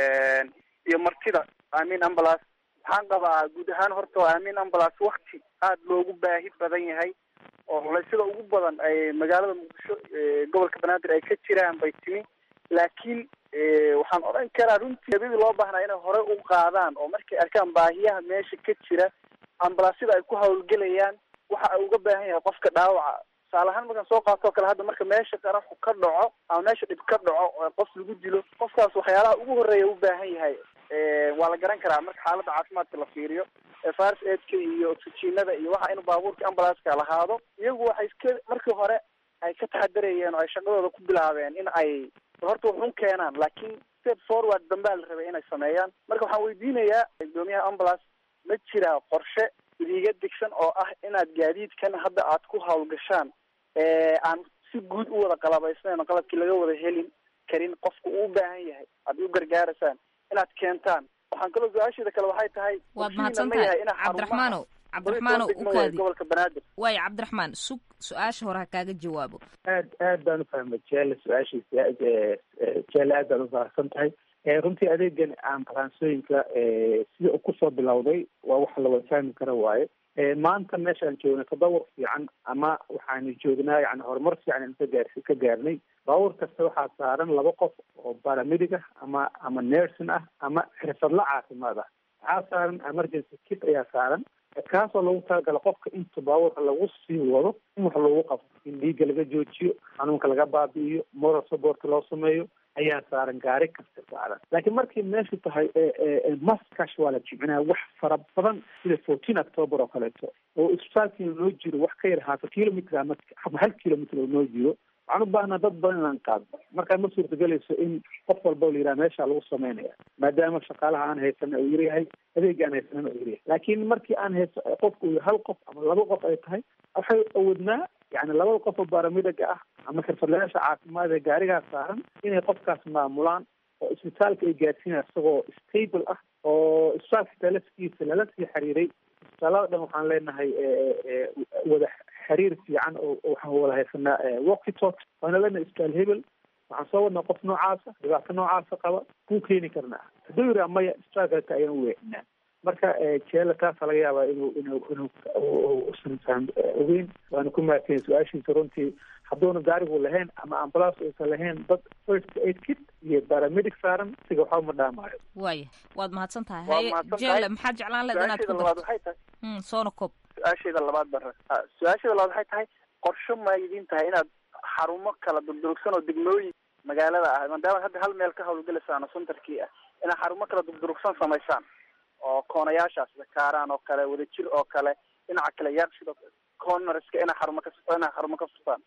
iyo martida amin ambulas waxaan qabaa guud ahaan horta amin ambulas wakti aada loogu baahi badan yahay oo culaysyada ugu badan ay magaalada muqdisho gobolka banaadir ay ka jiraan bay timi laakiin waxaan odhan karaa runtii habidii loo baahnaa inay hore u qaadaan oo markay arkaan baahiyaha meesha ka jira ambalaasyada ay ku hawlgelayaan waxa ay uga baahan yahay qofka dhaawaca tusaale ahaan markaan soo qaatoo kale hadda marka meesha qaraxu ka dhaco ama meesha dhib ka dhaco oo qof lagu dilo qofkaas waxyaalaha ugu horreeya u baahan yahay waa la garan karaa marka xaaladda caafimaadka la fiiriyo fars aidka iyo oxygenada iyo waxa inuu baabuurka ambulanska lahaado iyagu waxay iska markii hore ay ka taxadarayeen oo ay shaqadooda ku bilaabeen in ay horta waxun keenaan laakiin step forward dambaa la rabay inay sameeyaan marka waxaan weydiinayaa gudoomiyaha ambulance ma jiraa qorshe idiga digsan oo ah inaad gaadiidkan hadda aad ku hawlgashaan aan si guud u wada qalabaysnayn qalabkii laga wada helin karin qofku uu baahan yahay aad u gargaaraysaan inaad keentaan waxaan kaloo su-aasheeda kale waxay tahay waad mahadsan tahay cabdiraxmaanow cabdiraxmaanow ukaadi gobolka banaadir waayo cabdiraxmaan sug su-aasha hore ha kaaga jawaabo aad aad baan ufahmay jeele su-aashiisa jeele aad baan ufahamsan tahay runtii adeegan ambalansooyinka sida uu kusoo bilowday waa wax la wada fahmi kara waaye maanta meeshaan joogna tadawur fiican ama waxaanu joognaa yani horumar fiican ka gaar ka gaarnay baabuur kasta waxaa saaran laba qof oo baramedic ah ama ama nursing ah ama xirfadla caafimaad ah waxaa saaran emergency kit ayaa saaran kaasoo lagu talagala qofka inta baabuurka lagu sii wado in wax loogu qabto in dhiigga laga joojiyo xanuunka laga baabi'iyo moral support loo sameeyo ayaa saaran gaari kasta saaran laakiin markay meeshu tahay maskash waa la jimcinaya wax fara badan sida fourteen october oo kaleeto oo isbitaalkiina noo jiro wax ka yar haata kilomitr ama ama hal kilomitr oo noo jiro waxaan u baahnaa dad badan inaan qaadno markaa ma suurtagelayso in qof walba la yidhaha meesha lagu sameynaya maadaama shaqaalaha aan haysana uu yaryahay adeega aan haysanana uu yaryahay laakiin markii aan hayso qofku uu hal qof ama laba qof ay tahay waxay awoodnaa yani labada qof oo baaramidaga ah ama xirfadlayaasha caafimaad ee gaarigaa saaran inay qofkaas maamulaan oo isbitaalka ay gaadsiinaya isagoo stable ah oo isbitaalka talafkiisa lala sii xiriiray isbitaalada dhan waxaan leenahay wada xiriir fiican oo waxaan wada haysanaa walkitalk waana leenahay isbitaal hebel waxaan soo wadnaa qof noocaasa dhibaato noocaasa qaba kuu keeni karnaa hadduu yiraa maya isbitaalka ayaan u weecinaa marka jeela taasa laga yaabaa inuu inuu inuu usan faham ogeyn waana ku mahadsan su-aashiisa runtii hadduuna gaarigu lahayn ama ambulance uusan lahayn dad first aid kit iyo paramedic saaran siga waxba ma dhaamaayo waaya waad mahadsan tahay Waad haye mahadsan jeele tahay. maxaad jeclaan leed inaad su-aasheeda ku labaad darto waxay tahay Mm, soona koob su-aasheeda labaad bara ah, su-aasheeda labaad waxay tahay qorsho ma idin tahay inaad xarumo kala durdurugsan oo degmooyin magaalada ah maadaama hadda hal meel ka hawlgelaysaan oo centerkii ah inaad xarumo kala durdurugsan samaysaan oo koonayaashaas kaaraan oo kale wadajir oo kale dhinaca kale yaaqshid oo cornerska inaa xarumo ka inaa xarumo ka furtaan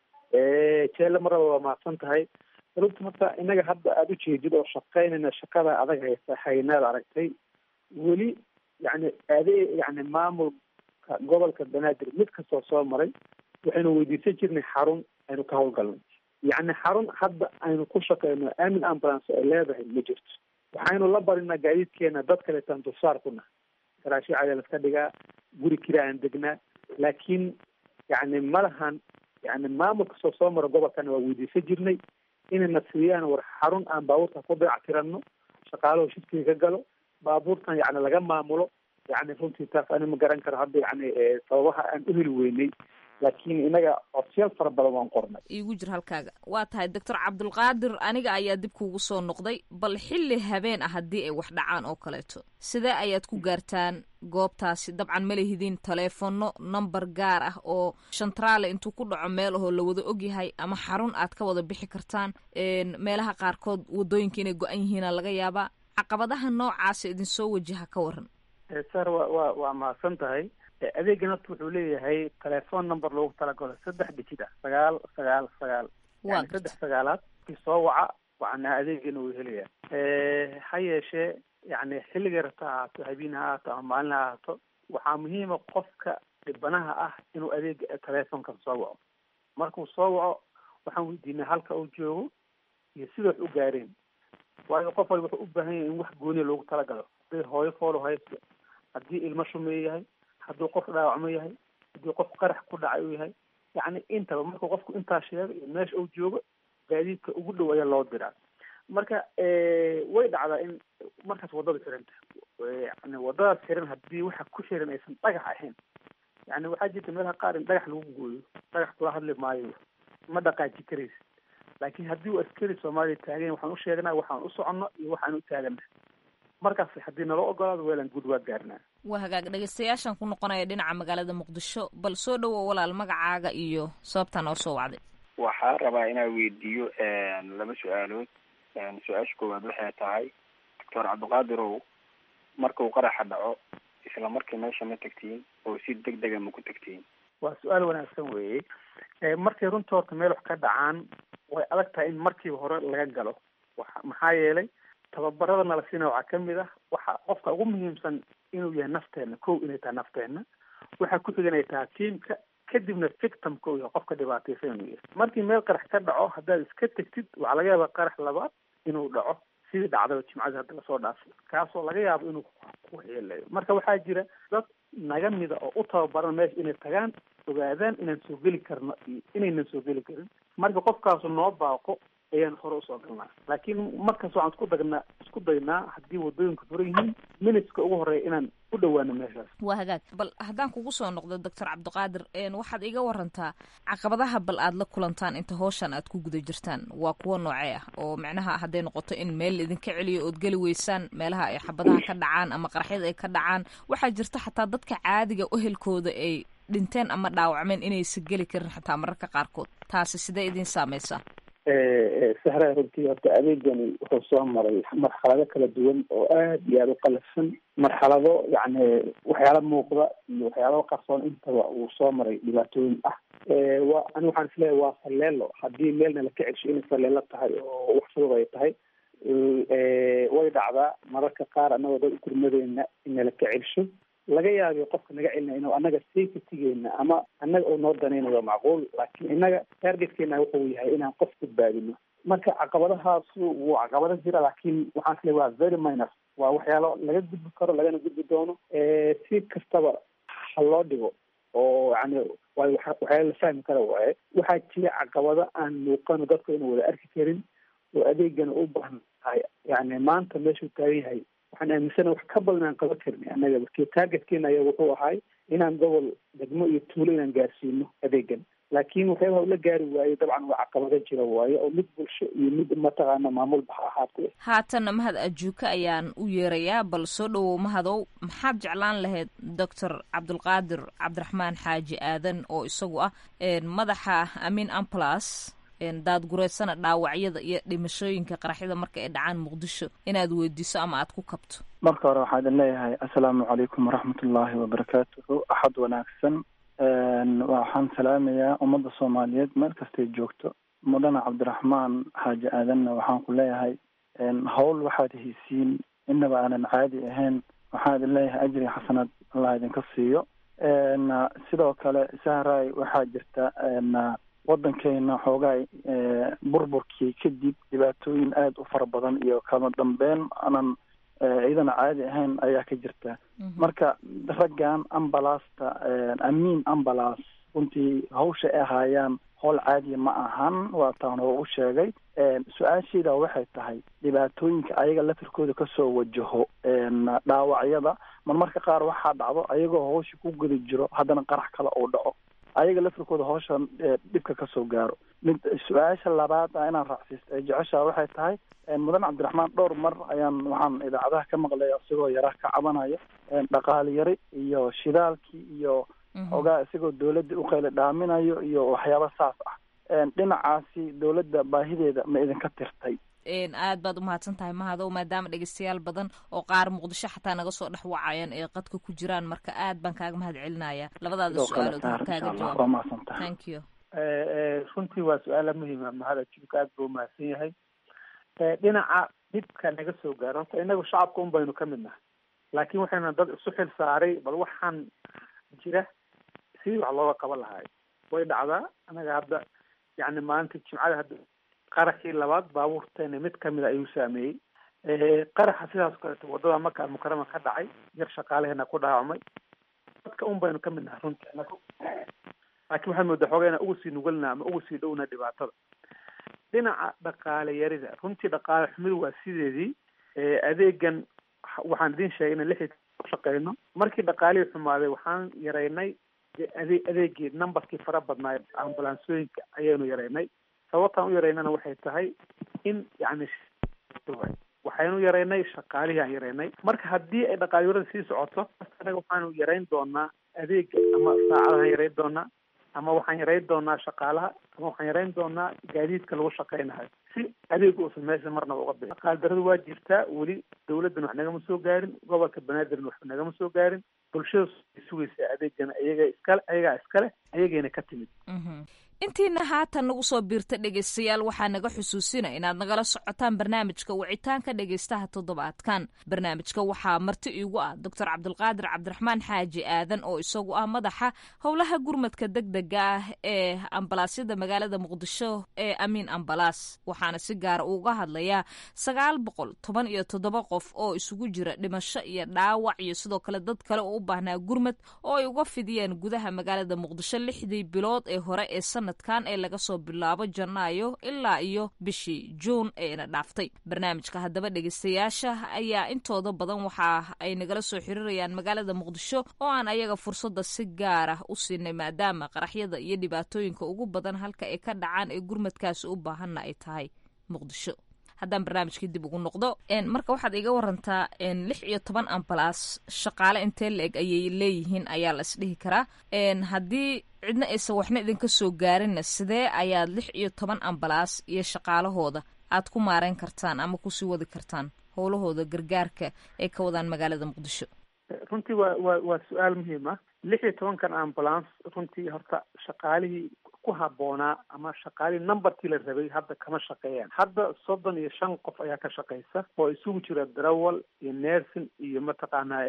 jeele maraba waa mahadsan tahay runta horta inaga hadda aada ujeedid oo shaqaynayna shaqada adag haysa haynaad aragtay weli yani ade yani maamulka gobolka banaadir mid kastoo soo maray waxaynu weydiisan jirnay xarun aynu ka hawlgalno yacni xarun hadda aynu ku shaqeyno amin ambulance ay leedahay ma jirto waxaynu la barinaa gaadiidkeena dad kaleetaan dulsaar ku nahay garaashyo cayaa laska dhigaa guri kira aan degnaa laakiin yani malahan yani maamulka soo soo mara gobolkana waa weydiisan jirnay inayna siiyaan war xarun aan baabuurta ku dayactirano shaqaalahu shifkiga ka galo baabuurtan yani laga maamulo yani runtii taas ani ma garan karo hadda yani sababaha aan u heli weynay laakiin inaga codsiyaal fara badan waan qornay iigu jir halkaaga waa tahay doctor cabdulqaadir aniga ayaa dib kuugu soo noqday bal xilli habeen ah haddii ay wax dhacaan oo kaleeto sidee ayaad ku gaartaan goobtaasi dabcan ma lehidin taleefono number gaar ah oo shantraale intuu ku dhaco meel ahoo la wada ogyahay ama xarun aad ka wada bixi kartaan een, meelaha qaarkood wadooyinka inay go-an yihiina laga yaabaa caqabadaha noocaasa idinsoo wajaha ka waran sar wa wa waa mahadsan tahay adeegan horta wuxuu leeyahay telephone number loogu talagalo saddex digit ah sagaal sagaal sagaal Waa yani saddex sagaalaad kii soo waca waxana adeegana wuu helayaa ha yeeshee yani xilliga rabta ha ahaato habeen ha ahaato ama maalin ha ahaato waxaa muhiima qofka dhibanaha ah inuu adeega telefonka soo waco markuu soo waco waxaan weydiinaa halka uu joogo iyo sida wax u gaareen waayo qof walba wuxuu u baahan yahay in wax gooniya loogu talagalo hadday hooyo foolo haysto haddii ilmo shumeeye yahay hadduu qof dhaawacmo yahay haddii qof qarax ku dhacay uu yahay yacni intaba markuu qofku intaa sheego iyo meesha uu joogo gaadiidka ugu dhow ayaa loo diraa marka way dhacdaa in markaas waddada xiranta yani waddadaas xiran haddii waxa ku xiran aysan dhagax ahayn yani waxaa jirta meelaha qaar in dhagax lagu gooyo dhagax kula hadli maayo ma dhaqaaji karaysa laakiin haddii uu askari soomaaliya taagan waxaan u sheegnaa waxaan u soconno iyo waxaan u taagana markaas haddii naloo ogolaado weelan guud waa gaarnaa waa hagaag dhegeystayaashan ku noqonaya dhinaca magaalada muqdisho bal soo dhowow walaal magacaaga iyo sababtaa noo soo wacday waxaa rabaa inaan weydiiyo laba su-aalood su-aasha koowaad waxay tahay doctor cabdiqaadirow markuu qaraxa dhaco isla markii meesha ma tagtiin oo si deg dega ma ku tagtiin waa su-aal wanaagsan weeye markay runta horta meel wax ka dhacaan way adag tahay in markiiba hore laga galo waxa maxaa yeelay tababarada nala siina waxaa kamid ah waxa qofka ugu muhiimsan inuu yahay nafteena kow inay tahay nafteena waxaa ku xigan ay tahay tiimka kadibna victimka uu yahay qofka dhibaataysan inuu yahay markii meel qarax ka dhaco haddaad iska tegtid waxaa laga yaabaa qarax labaad inuu dhaco sidii dhacdaba jimcadii hadda lasoo dhaafay kaasoo laga yaabo inuu ku waxyeeleeyo marka waxaa jira dad naga mida oo u tababaran meesha inay tagaan ogaadaan inaan soo geli karno iyo inaynan soo geli karin marka qofkaasu noo baaqo ayaan hore usoo galnaa laakiin markaas waxaan isku dagnaa isku daynaa haddii wadooyinka furan yihiin minutska ugu horeeya inaan u dhowaano meeshaas waa hagaag bal haddaan kugu soo noqdo doctor cabdiqaadir waxaad iga warantaa caqabadaha bal aad la kulantaan inta howshan aad ku guda jirtaan waa kuwo noocee ah oo micnaha hadday noqoto in meel idinka celiyo ood geli weysaan meelaha ay xabadaha ka dhacaan ama qaraxyada ay ka dhacaan waxaa jirta xataa dadka caadiga ehelkooda ay dhinteen ama dhaawacmeen inaysa geli karin xataa mararka qaarkood taasi sidee idin saameysaa sahraa runtii horta adeegani wuxuu soo maray marxalado kala duwan oo aad iyo aada u qalafsan marxalado yacni waxyaala muuqda iyo waxyaala qarsoon intaba uu soo maray dhibaatooyin ah wa ani waxaan isleeyahay waa falleelo haddii meelna laka celsho inay falleelo tahay oo wax fudud ay tahay way dhacdaa mararka qaar annagoo dad ukurmadeena ina laka celsho laga yaabiyo qofka naga celinaya inuu annaga safetygeena ama annaga uu noo danaynayo macquul laakiin innaga targetkeena wuxuu yahay inaan qof badbaadino marka caqabadahaasu wuu caqabado jira laakiin waxaan isleeyahay waa very minor waa waxyaalo laga gudbi karo lagana gudbi doono si kastaba ha loo dhigo oo yani waayo waxyaala la fahmi kara waaye waxaa jira caqabado aan muuqano dadku ina wada arki karin oo adeegana u baahan tahay yani maanta meeshuu taagan yahay waxaan aaminsana wax ka badan aan qaban karin annaga markii targetkeena ayaa wuxuu ahay inaan gobol degmo iyo tuulo inaan gaarsiino adeegan laakiin waxyaabaha ula gaari waaye dabcan waa caqabado jira waaye oo mid bulsho iyo mid mataqaana maamulba ha ahaatee haatanna mahad ajuuka ayaan u yeerayaa bal soo dhowow mahadow maxaad jeclaan lahayd doctor cabdulqaadir cabdiraxmaan xaaji aadan oo isagu ah madaxa amin amplas daadgureysana dhaawacyada iyo dhimashooyinka qaraxyada marka ay dhacaan muqdisho inaad weydiiso ama aad ku kabto marka hore waxaa idin leeyahay assalaamu calaykum waraxmat ullaahi wabarakaatuhu axad wanaagsan waxaan salaamayaa ummadda soomaaliyeed meel kastay joogto mudana cabdiraxmaan xaaji aadanna waxaan ku leeyahay howl waxaad heysiin inaba aanan caadi ahayn waxaan idin leeyahay ajri xasanaad allah idinka siiyo sidoo kale sahray waxaa jirta waddankeena xoogaay burburkii kadib dhibaatooyin aada u fara badan iyo kama dambeyn aanan iyadana caadi ahayn ayaa ka jirta marka raggan ambalaasta amiin ambalas runtii hawsha ay ahaayaan howl caadiya ma ahan waa taan oo u sheegay su-aashayda waxay tahay dhibaatooyinka ayaga lafirkooda kasoo wajaho dhaawacyada marmarka qaar waxaa dhacdo ayagoo hawsha ku guda jiro haddana qarax kale uu dhaco ayaga lafirkooda hawshan dhibka kasoo gaaro mid su-aasha labaad a inaan raacsiisto ee jeceshaa waxay tahay mudan cabdiraxmaan dhowr mar ayaan waxaan idaacadaha ka maqlay isagoo yara ka cabanaya dhaqaali yari iyo shidaalkii iyo ogaa isagoo dawladda uqayla dhaaminayo iyo waxyaaba saas ah dhinacaasi dawladda baahideeda ma idinka tirtay aad baad umahadsan tahay mahadow maadaama dhegeystayaal badan oo qaar muqdisho xataa naga soo dhex wacayaan ee qadka ku jiraan marka aad baan kaaga mahad celinaya labadaada su-aalood kaaga jawaab thank you runtii waa su-aala muhiima mahad ajuubka aad buu umahadsan yahay dhinaca dhibka naga soo gaaro horta inagu shacabka un baynu ka mid nahay laakiin waxayna dad isu xil saaray bal waxaan jira sidii wax looga qaban lahaay way dhacdaa anaga hadda yani maalinta jimcada hadda qaraxii labaad baabuurteena mid kamid a ayuu saameeyey qaraxa sidaas kaleeto wadada maka almukarama ka dhacay yar shaqaalaheena ku dhaawacmay dadka un baynu kamid nahay runtii anagu laakiin waxaad moodaa xoogaa inaan ugu sii nugalna ama ugu sii dhowna dhibaatada dhinaca dhaqaale yarida runtii dhaqaale xumidu waa sideedii adeegan waxaan idin sheegay inaan lixii ku shaqeyno markii dhaqaalihii xumaaday waxaan yaraynay ade adeegii numberkii fara badnaa ambulaansooyinka ayaynu yaraynay sababtaan u yaraynana waxay tahay in yani waxaynu yaraynay shaqaalihii aan yaraynay marka haddii ay dhaqaalyarada sii socoto anaga waxaanu yarayn doonaa adeega ama saacadahaan yarayn doonaa ama waxaan yarayn doonaa shaqaalaha ama waxaan yarayn doonaa gaadiidka lagu shaqaynayo si adeeg uusan meesha marnaba uga bixin dhaqaal daradu waa jirtaa weli dawladdan wax nagama soo gaarin gobolka banaadirna wax nagama soo gaarin bulshada sugaysa adeegana iyaga iskale ayagaa iskale ayagayna ka timid intiina haatan nagu soo biirta dhegaystayaal waxaa naga xusuusina inaad nagala socotaan barnaamijka wicitaanka dhegaystaha toddobaadkan barnaamijka waxaa marti iigu ah doctor cabdulqaadir cabdiraxmaan xaaji aadan oo isagu ah madaxa howlaha gurmadka degdega ah ee ambalaasyada magaalada muqdisho ee amiin ambalaas waxaana si gaara uga hadlayaa sagaal boqol toban iyo toddoba qof oo isugu jira dhimasho iyo dhaawac iyo sidoo kale dad kale oo u baahnaa gurmad oo ay uga fidiyeen gudaha magaalada muqdisho lixdii bilood ee hore ee sanadkan ee laga soo bilaabo janaayo ilaa iyo bishii juun eena dhaaftay barnaamijka haddaba dhegeystayaasha ayaa intooda badan waxa ay nagala soo xiriirayaan magaalada muqdisho oo aan ayaga fursadda si gaar ah u siinay maadaama qaraxyada iyo dhibaatooyinka ugu badan halka ay ka dhacaan ee gurmadkaasi u baahanna ay tahay muqdisho haddaan barnaamijkii dib ugu noqdo marka waxaad iga warantaa lix iyo toban ambalaas shaqaale intee la-eg ayay leeyihiin ayaa la isdhihi karaa haddii cidna aysan waxna idinka soo gaarinna sidee ayaad lix iyo toban ambalaas iyo shaqaalahooda aad ku maareyn kartaan ama kusii wadi kartaan howlahooda gargaarka ay ka wadaan magaalada muqdisho runtii waa waa waa su-aal muhiim ah lix iyo tobankan ambulance runtii horta shaqaalihii ku habboonaa ama shaqaalihii numberkii la rabay hadda kama shaqeeyaan hadda soddon iyo shan qof ayaa ka shaqeysa oo isugu jira darawal iyo nersin iyo mataqaanaa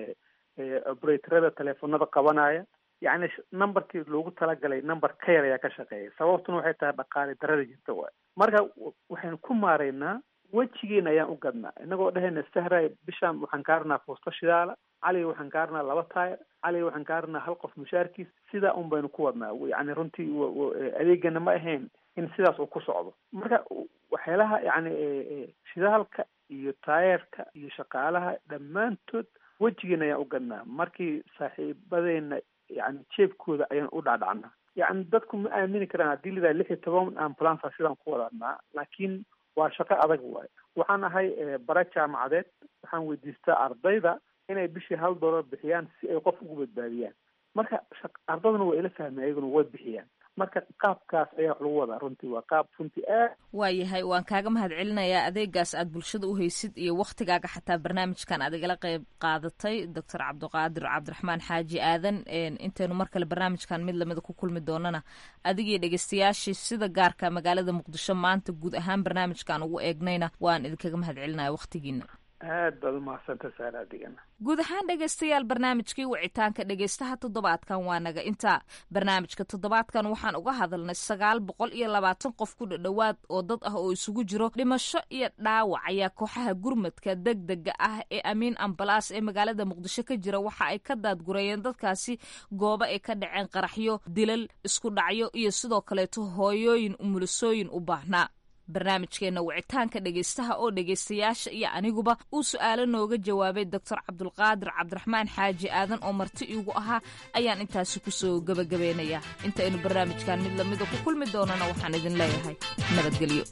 operatorada teleefonada qabanaya yacni numberkii loogu talagalay number ka yar ayaa ka shaqeeya sababtuna waxay tahay dhaqaale darada jirta waay marka waxaynu ku maareynaa wejigeena ayaan u gadnaa inagoo dhehayna sahray bishaan waxaan kaaranaa fuusto shidaala caliga waxaan kaaranaa laba taayir caliga waxaan kaaranaa hal qof mushaarkiis sidaa un baynu ku wadnaa yani runtii adeegana ma ahayn in sidaas uu ku socdo marka waxyaalaha yani shidaalka iyo taayerka iyo shaqaalaha dhammaantood wejigeena ayaan u gadnaa markii saaxiibadeena yani jeebkooda ayaan u dhacdhacnaa yani dadku ma aamini karaan haddii lidaa lix iyo toban ambulance sidaan ku wadanaa laakiin waa shaqo adag waayo waxaan ahay bara jaamacadeed waxaan weydiistaa ardayda inay bishii hal dollar bixiyaan si ay qof ugu badbaadiyaan marka ardayduna waa ila fahmay ayaguna way bixiyaan marka qaabkaas ayaa wax lagu wadaa runtii waa qaab runtii aad waayahay waan kaaga mahad celinayaa adeegaas aad bulshada u haysid iyo waktigaaga xataa barnaamijkan aad igala qeyb qaadatay doctor cabdiqaadir cabdiraxmaan xaaji aadan intaynu mar kale barnaamijkan mid lamida ku kulmi doonana adigii dhegeystayaashii sida gaarka magaalada muqdisho maanta guud ahaan barnaamijkan ugu eegnayna waan idinkaga mahad celinaya waktigiina aad baad umahadsanta saar adigana guud ahaan dhegaystayaal barnaamijkii wicitaanka dhegaystaha toddobaadkan waa naga intaa barnaamijka toddobaadkan waxaan uga hadalnay sagaal boqol iyo labaatan qof ku dhadhowaad oo dad ah oo isugu jiro dhimasho iyo dhaawac ayaa kooxaha gurmadka degdega ah ee amiin ambalaas ee magaalada muqdisho ka jira waxa ay ka daadgurayeen dadkaasi goobo ay ka dhaceen qaraxyo dilal isku dhacyo iyo sidoo kaleeto hooyooyin umulisooyin u baahnaa barnaamijkeena wicitaanka dhegaystaha oo dhegaystayaasha iyo aniguba uu su-aalo nooga jawaabay doctor cabdulqaadir cabdiraxmaan xaaji aadan oo marti iigu ahaa ayaan intaasi kusoo gebagabeynayaa intaynu barnaamijkan mid lamida ku kulmi doonana waxaan idin leeyahay nabadgelyo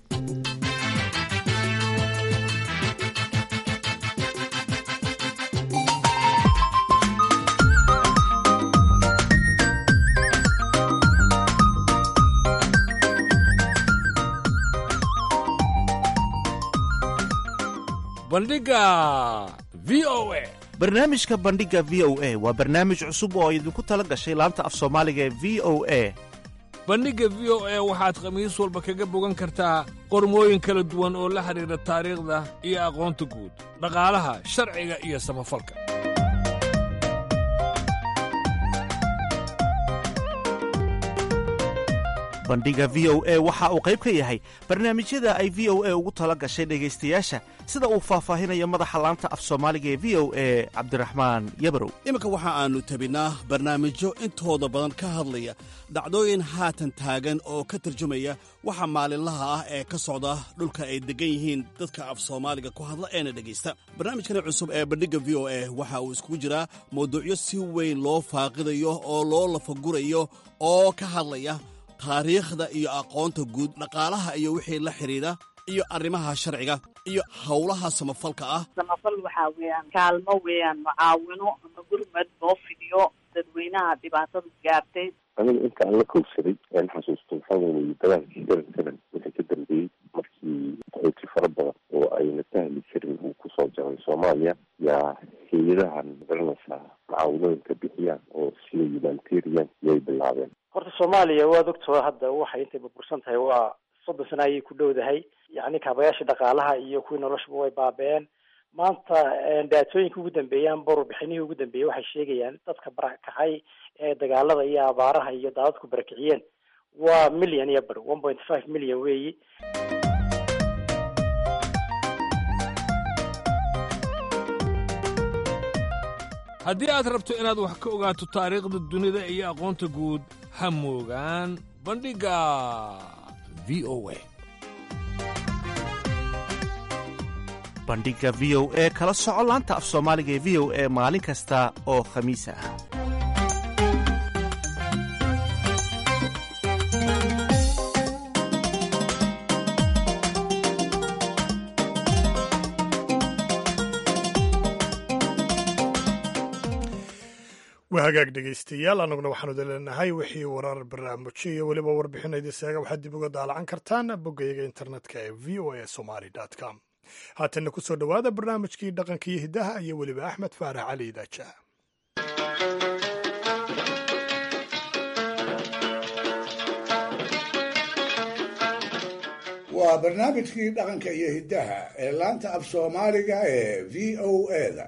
bandhiga v o a barnaamijka bandhiga v o a waa barnaamij cusub oo idinku tala gashay laanta af soomaaliga ee v o a bandhigga v o a waxaad khamiis walba kaga bogan kartaa qormooyin kala duwan oo la xidhiidha taariikhda iyo aqoonta guud dhaqaalaha sharciga iyo samafalka bandhiga v o a waxa uu qayb ka yahay barnaamijyada ay v o a ugu tala gashay dhegaystayaasha sida uu faahfaahinayo madaxa laanta af soomaaliga ee v o a cabdiraxmaan yabarow iminka waxa aannu tabinaa barnaamijyo intooda badan ka hadlaya dhacdooyin haatan taagan oo ka tarjumaya waxa maalinlaha ah ee ka socda dhulka ay deggan yihiin dadka af soomaaliga ku hadla eena dhegaysta barnaamijkani cusub ee bandhigga v o a waxa uu iskugu jiraa mawduucyo si weyn loo faaqidayo oo loo lafagurayo oo ka hadlaya taariikhda iyo aqoonta guud dhaqaalaha iyo wixii la xidhiidha iyo arrimaha sharciga iyo howlaha samafalka ah samafal waxaa weeyaan kaalmo weeyaan mucaawino ama gurmad loo fidiyo dadweynaha dhibaatadu gaartay aniga inta aan la kowsaday aan xasuusto waxaa weeye dagaalkii seven seven wixii ka dambeeyey markii qaxooti fara badan oo ayna sahli jirin uu kusoo jaray soomaaliya yaa hay-adahan magaranaysaa mucaawinooyinka bixiyaan oo sida humanitarian yay bilaabeen horta soomaaliya waad ogtoo hadda waxay intay burbursan tahay waa soddon sana ayay ku dhowdahay yacni kaabayaashii dhaqaalaha iyo kuwii noloshuba way baaba-een maanta daatooyinka ugu dambeeyaan borobixinihii ugu dambeeyey waxay sheegayaan dadka barakacay ee dagaalada iyo abaaraha iyo daadadku barakiciyeen waa million iyo bar one point five million weeyi haddii aad rabto inaad wax ka ogaato taariikhda dunida iyo aqoonta guud ha moogaan bandhigga v o a bandhigga v o e kala soco laanta af soomaaliga ee v o e maalin kasta oo khamiis ah waa hagaag dhegaystayaal annaguna waxaanu daleenahay wixii warar barnaamijyo iyo weliba warbixinayda seega waxaad dib uga daalacan kartaan boggayaga internetka ee v o a somali com haatanna ku soo dhowaada barnaamijkii dhaqanka iyo hiddaha iyo weliba axmed faarax cali idaajaha waa barnaamijkii dhaqanka iyo hiddaha ee laanta af soomaaliga ee v o a-da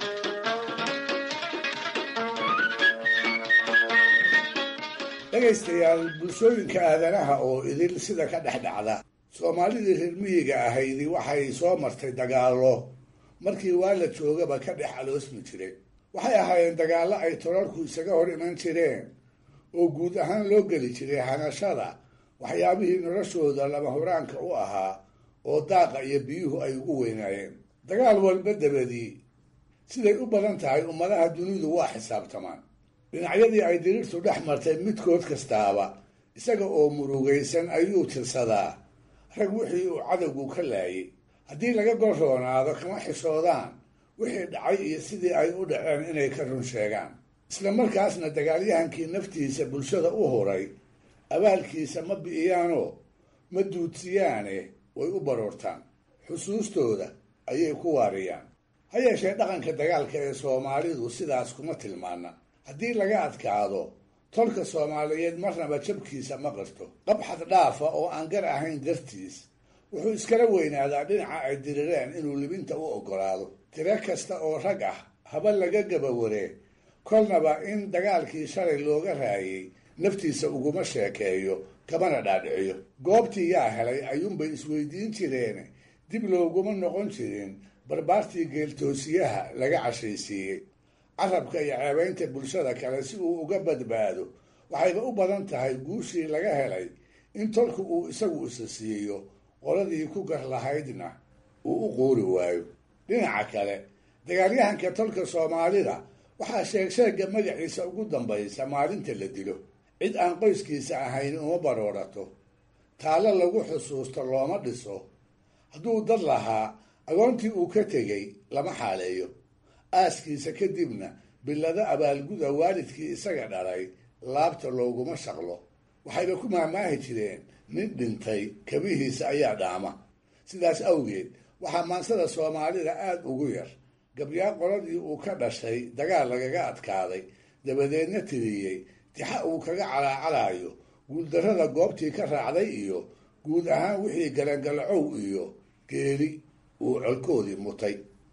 dhegaystayaal bulshooyinka aadanaha oo idil sida ka dhex dhacda soomaalidii reer miyiga ahaydi waxay soo martay dagaallo markii waa la joogaba ka dhex aloosmi jiray waxay ahaayeen dagaallo ay tolarku isaga hor iman jireen oo guud ahaan loo geli jiray hanashada waxyaabihii noloshooda lama huraanka u ahaa oo daaqa iyo biyuhu ay ugu weynaayeen dagaal walba dabadii siday u badan tahay ummadaha dunidu waa xisaabtamaan dhinacyadii ay diriirtu dhex martay midkood kastaaba isaga oo murugaysan ayuu tirsadaa rag wixii uu cadowgu ka laayay haddii laga gorroonaado kama xishoodaan wixii dhacay iyo sidii ay u dhaceen inay ka run sheegaan isla markaasna dagaalyahankii naftiisa bulshada u huray abaalkiisa ma bi'iyaanoo ma duudsiyaane way u baroortaan xusuustooda ayay ku waariyaan ha yeeshee dhaqanka dagaalka ee soomaalidu sidaas kuma tilmaana haddii laga adkaado tolka soomaaliyeed marnaba jabkiisa ma qarto qabxad dhaafa oo aan gar ahayn dartiis wuxuu iskala weynaadaa dhinaca ay dirireen inuu libinta u oggolaado tiro kasta oo rag ah haba laga gabawaree kolnaba in dagaalkii shalay looga raayay naftiisa uguma sheekeeyo kamana dhaadhiciyo goobtii yaa helay ayuunbay isweydiin jireen dib looguma noqon jirin barbaartii geeltoosiyaha laga cashaysiiyey carabka iyo ceebaynta bulshada kale si uu uga badbaado waxayba u badan tahay guushii laga helay in tolku uu isagu isa siiyo qoladii ku gar lahaydna uu u quuri waayo dhinaca kale dagaalyahanka tolka soomaalida waxaa sheegsheegga magaciisa ugu dambaysa maalinta la dilo cid aan qoyskiisa ahayn uma baroorato taallo lagu xusuusto looma dhiso hadduu dad lahaa agoontii uu ka tegey lama xaaleeyo aaskiisa kadibna billado abaalguda waalidkii isaga dhalay laabta looguma shaqlo waxayba ku maahmaahi jireen nin dhintay kabihiisa ayaa dhaama sidaas awgeed waxaa maansada soomaalida aada ugu yar gabyaa qoladii uu ka dhashay dagaal lagaga adkaaday dabadeedna tiriyey tixa uu kaga calaacalayo guuldarrada goobtii ka raacday iyo guud ahaan wixii galangalacow iyo geeri uu colkoodii mutay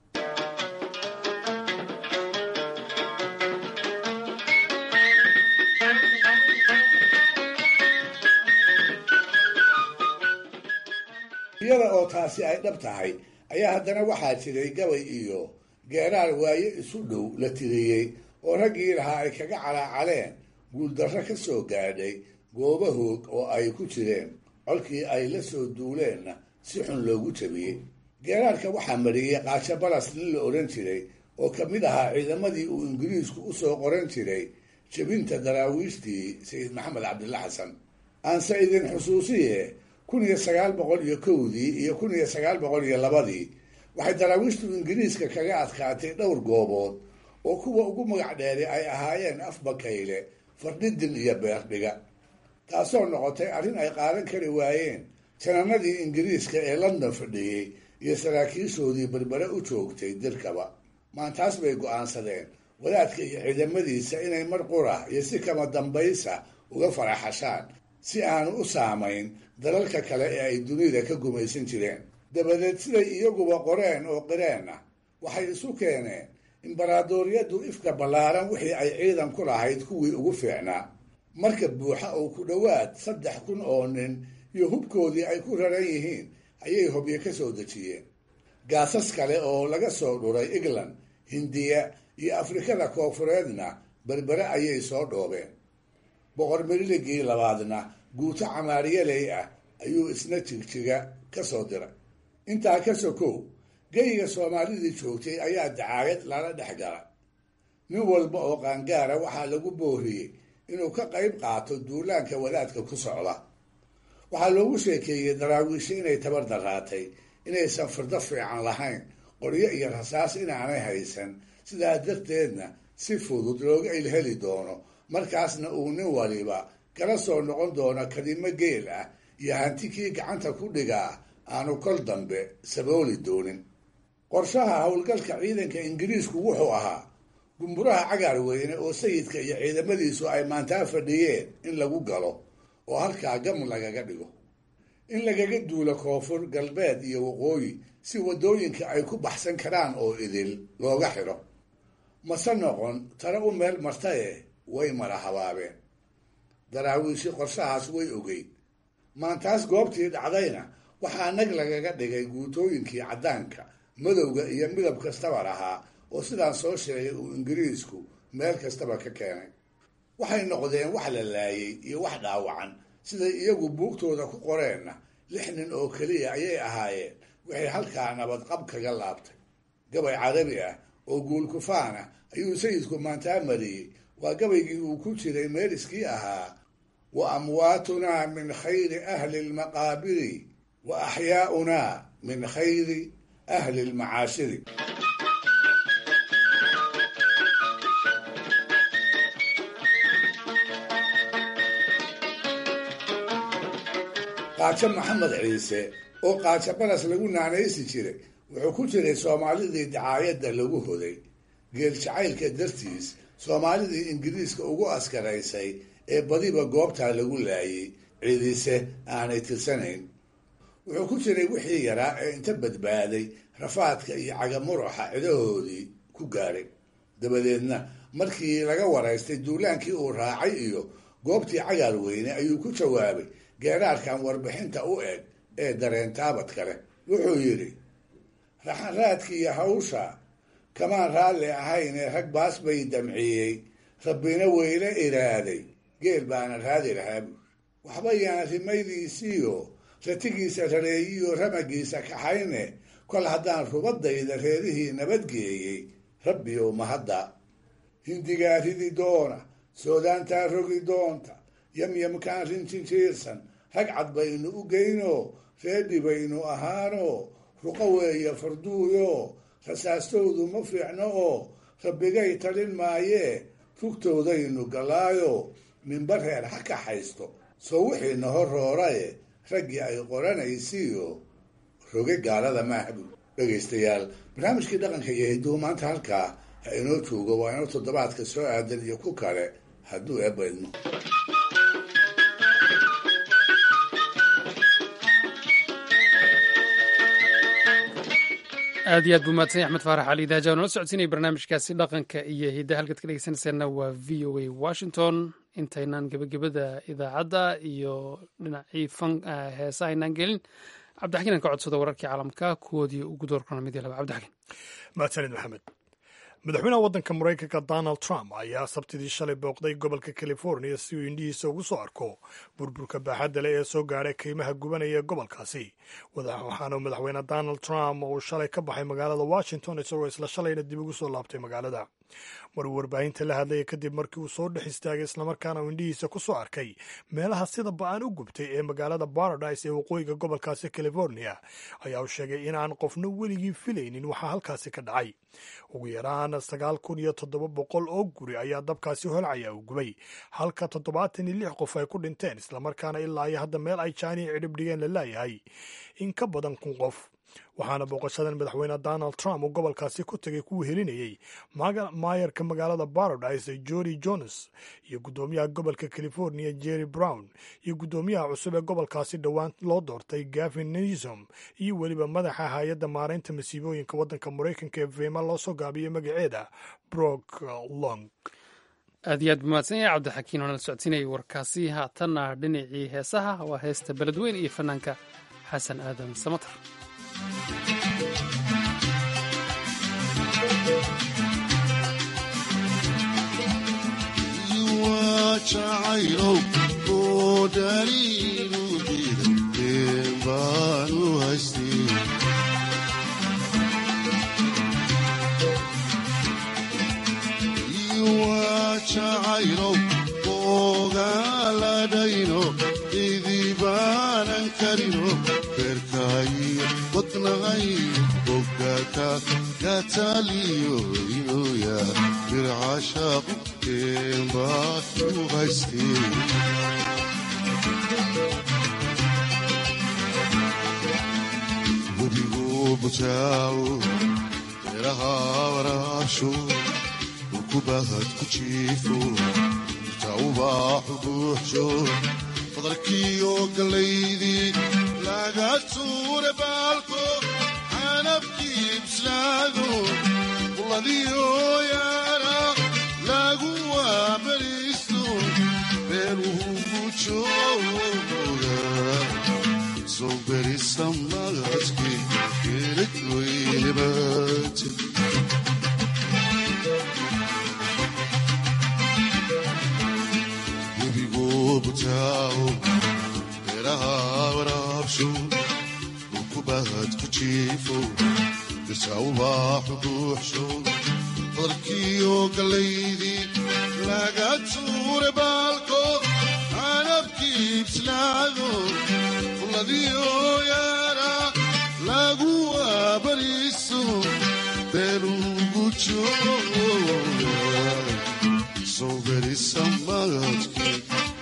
iyada oo taasi ay dhab tahay ayaa haddana waxaa jiray gabay iyo geeraar waaye isu dhow la tiriyey oo raggii lahaa ay kaga calaacaleen guuldarro ka soo gaadhay gooba hoog oo ay ku jireen colkii ay la soo duuleenna si xun loogu jabiyey geeraarka waxaa mariyey qaasho balas nin la odhan jiray oo ka mid ahaa ciidamadii uu ingiriisku u soo qoran jiray jebinta daraawiishtii sayid maxamed cabdilla xasan aanse idin xusuusiye kun iyo sagaal boqol iyo kowdii iyo kun iyo sagaal boqol iyo labadii waxay daraawiishtu ingiriiska kaga adkaatay dhowr goobood oo kuwa ugu magac dheeri ay ahaayeen afbakayle fardhidin iyo beerdhiga taasoo noqotay arrin ay qaadan kari waayeen jananadii ingiriiska ee london fadhiyey iyo saraakiishoodii berbere u joogtay dirkaba maantaas bay go-aansadeen wadaadka iyo ciidamadiisa inay mar qura iyo si kama dambaysa uga faraxashaan si aanu u saamayn dalalka kale ee ay dunida ka gumaysan jireen dabadeed siday iyaguba qoreen oo qireen ah waxay isu keeneen imbaraadoriyaddu ifka ballaaran wixii ay ciidan ku lahayd kuwii ugu fiicnaa marka buuxa oo ku dhowaad saddex kun oo nin iyo hubkoodii ay ku raran yihiin ayay hobyo ka soo dejiyeen gaasas kale oo laga soo dhuray england hindiya iyo afrikada koofureedna berbere ayay soo dhoobeen boqor miriligii labaadna guuto camaariyaley ah ayuu isna jigjiga ka soo diray intaa ka sokow geyiga soomaalidii joogtay ayaa dacaayad lala dhex gala nin walba oo qaangaara waxaa lagu booriyey inuu ka qayb qaato duulaanka wadaadka ku socda waxaa loogu sheekeeyey daraawiisha inay tabar daraatay inaysan firdo fiican lahayn qoryo iyo rasaas inaanay haysan sidaa darteedna si fudud looga ilheli doono markaasna uu nin waliba kala soo noqon doono kadimo geel ah iyo hanti kii gacanta ku dhigaa aanu kol dambe sabooli doonin qorshaha howlgalka ciidanka ingiriisku wuxuu ahaa gumburaha cagaar weyne oo sayidka iyo ciidamadiisu ay maantaa fadhiyeen in lagu galo oo halkaa gam lagaga dhigo in lagaga duulo koonfur galbeed iyo waqooyi si waddooyinka ay ku baxsan karaan oo idil looga xidho mase noqon tare u meel martaye way mara habaabeen daraawiishi qorshahaas way ogeyd maantaas goobtii dhacdayna waxaa nag lagaga dhigay guutooyinkii caddaanka madowga iyo midab kastaba lahaa oo sidaan soo sheegay uu ingiriisku meel kastaba ka keenay waxay noqdeen wax la laayay iyo wax dhaawacan siday iyagu buugtooda ku qoreenna lix nin oo keliya ayay ahaayeen waxay halkaa nabadqab kaga laabtay gabay carabi ah oo guulkufaan ah ayuu sayidku maantaa mariyey waa gabaygii uu ku jiray meeliskii ahaa wa amwaatunaa min khayri ahli lmaqaabiri wa axyaa'unaa min khayri ahli lmacaashiri qaajo maxamed ciise oo qaajo baras lagu naanaysi jiray wuxuu ku jiray soomaalidii dacaayadda lagu hoday geel jacaylka dartiis soomaalidii ingiriiska ugu askaraysay ee badiba goobtaa lagu laayay ciidise aanay tirsanayn wuxuu ku jiray wixii yaraa ee inta badbaaday rafaadka iyo cagamuruxa cidahoodii ku gaadhay dabadeedna markii laga waraystay duulaankii uu raacay iyo goobtii cagaar weyne ayuu ku jawaabay geeraarkan warbixinta u eg ee dareentaabad kale wuxuu yidhi raxanraadkiiyo hawsha kamaan raalli ahayn ee rag baas bay damciyey rabbina weyla iraaday geel baana raadi lahaa buur waxba yaana rimaydiisiiyo ratigiisa rareeyiyo ramagiisa kaxayne kol haddaan rubadayda reerihii nabadgeeyey rabbiyow mahadda hindigaa ridi doona soodaantaa rogi doonta yamyamkaan rinjinjiirsan rag cad baynu u geyno reedhi baynu ahaano ruqo weeye farduuyo rasaastoodu ma fiicno oo rabbigay talin maayee rugtoodaynu galaayo ninba reer ha kaxaysto soo wixiina hor rooraye raggii ay qoranaysiiyo roge gaalada maahabu dhegaystayaal barnaamijkii dhaqanka iyo hidduu maanta halkaa ha inoo joogo waa inoo toddobaadka soo aadan iyo ku kale hadduu eebaydmo aad iyo aad buu mahadsan axmed faarax cali daaja nala socodsiinaya barnaamijkaasi dhaqanka iyo hidda halkaad ka dhegeysanaysaana waa v o a washington intaynaan gebagabada idaacadda iyo dhinacii fan heesa aynaan gelin cabdixakiin aan ka codsado wararkii caalamka kuwoodii ugu doorkana mid iyo laba cabdixakiin mahadsanid maxamed madaxweynaha waddanka maraykanka donald trump ayaa sabtidii shalay booqday gobolka california si uu indhihiisa ugu soo arko burburka baaxadda leh ee soo gaadhay qiimaha gubanaya ee gobolkaasi waxaana madaxweyne donald trump uu shalay ka baxay magaalada washington isagoo isla shalayna dib ugu soo laabtay magaalada maruu warbaahinta la hadlaya kadib markii uu soo dhex istaagay islamarkaana uu indhihiisa ku soo arkay meelaha sida ba-an u gubtay ee magaalada paradise ee waqooyiga gobolkaasi california ayaa uu sheegay inaan qofna weligii filaynin waxaa halkaasi ka dhacay ugu yaraan sagaal kun iyo toddoba boqol oo guri ayaa dabkaasi holcaya uu gubay halka toddobaatan iyo lix qof ay ku dhinteen islamarkaana ilaa iyo hadda meel ay jaaniya cidhib dhigeen la laayahay in ka badan kun qof waxaana booqashadan madaxweyne donald trump uu gobolkaasi ku tegay kuwa helinayey maayarka magaalada baradise jori jones iyo guddoomiyaha gobolka california jerry brown iyo guddoomiyaha cusub ee gobolkaasi dhowaan loo doortay gavin newsom iyo weliba madaxa hay-adda maaraynta masiibooyinka waddanka maraykanka ee vema loo soo gaabiyey magaceeda brok long aad iyo aad buu mahadsan yahay cabdixakiin oo nala socodsiinayay warkaasi haatanna dhinacii heesaha waa heesta beledweyn iyo fanaanka xasan aadan samatar jacayno ogaaladhayno idibaanan karino beerkaayo wadnaqay bogaka gataaliyo inoya bircashaaqu keenbaa u haystee webigu bujaawo beeraha waraabsho kubahad ku jiifo irta ubaaxu buuxsho fadarkiiyo gallaydii laga tuure baalko canabkii bislaado quladiyo yaara lagu waabariisto beeluhu jooga soo berisa magadkii geelad weynabaate butaawo beeraha waraabsho ukubahad ku jiifo dirta ubaaxu buuxsho fadarkiiyo gallaydii laga tuure baalko canabkii bislaado fuladiyo yaara lagu waabariiso beelugu jooga soo berisa magadkii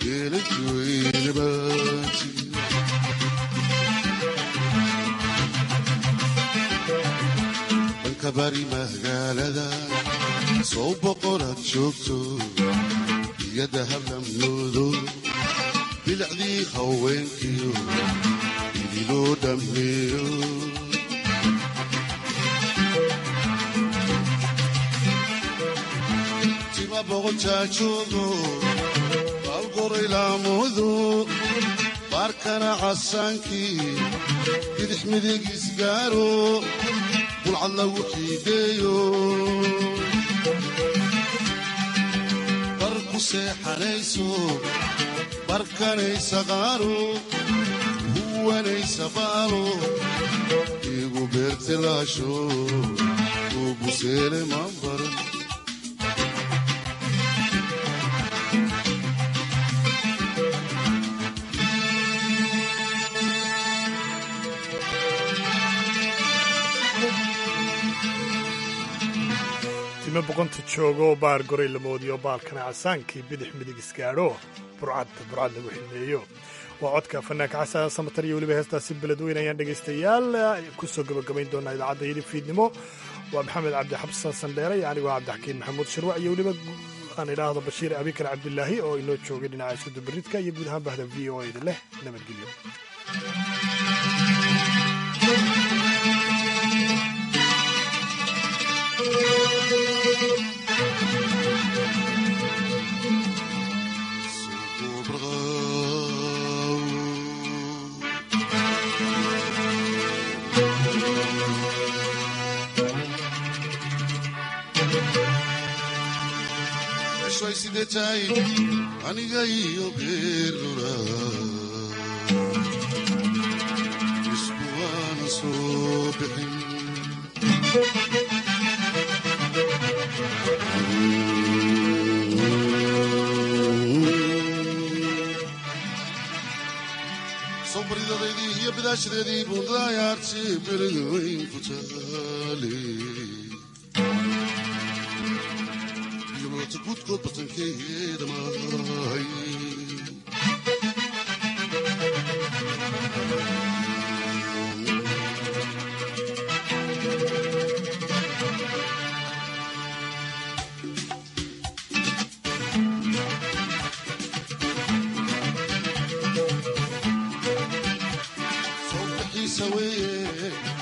dhanka bari magaalada sow boqoraad joogto iyada hablamyoodo bilicdii haweenkiyo idiloo dhammeeyo tima boqotaajoogo alqoraylaamudu baarkana casaankii bidix midigiis gaaro bulcad lagu xiideeyo bar ku seexanayso barkanaysa qaaro huwanaysa baalo igu beertilaasho ugu seele maanbaro time boqonta joogo baar goray la moodiyo baalkana casaankii bidix midig isgaadho burcad burcad lagu xilmeeyo waa codka fanaanka xasan samatar iyo weliba heestaasi beledweyn ayaan dhegaystayaal ku soo gabagabayn doonaa idaacadda yidhi fiidnimo waa maxamed cabdi xabsan sandheere iyo anigoo cabdixakiin maxamuud shirwac iyo weliba aan idhaahdo bashiir abikar cabdilaahi oo inoo joogay dhinaca iskudubaridka iyo guud ahaan bahda v o eda leh nabadgelyo sidetahay aniga iyo geerura isku waana soo bixin sobridadeedii iyo bidaashadeedii buundaayaarti berigaweyn ku taale gudkood batankeeda maahay saweeye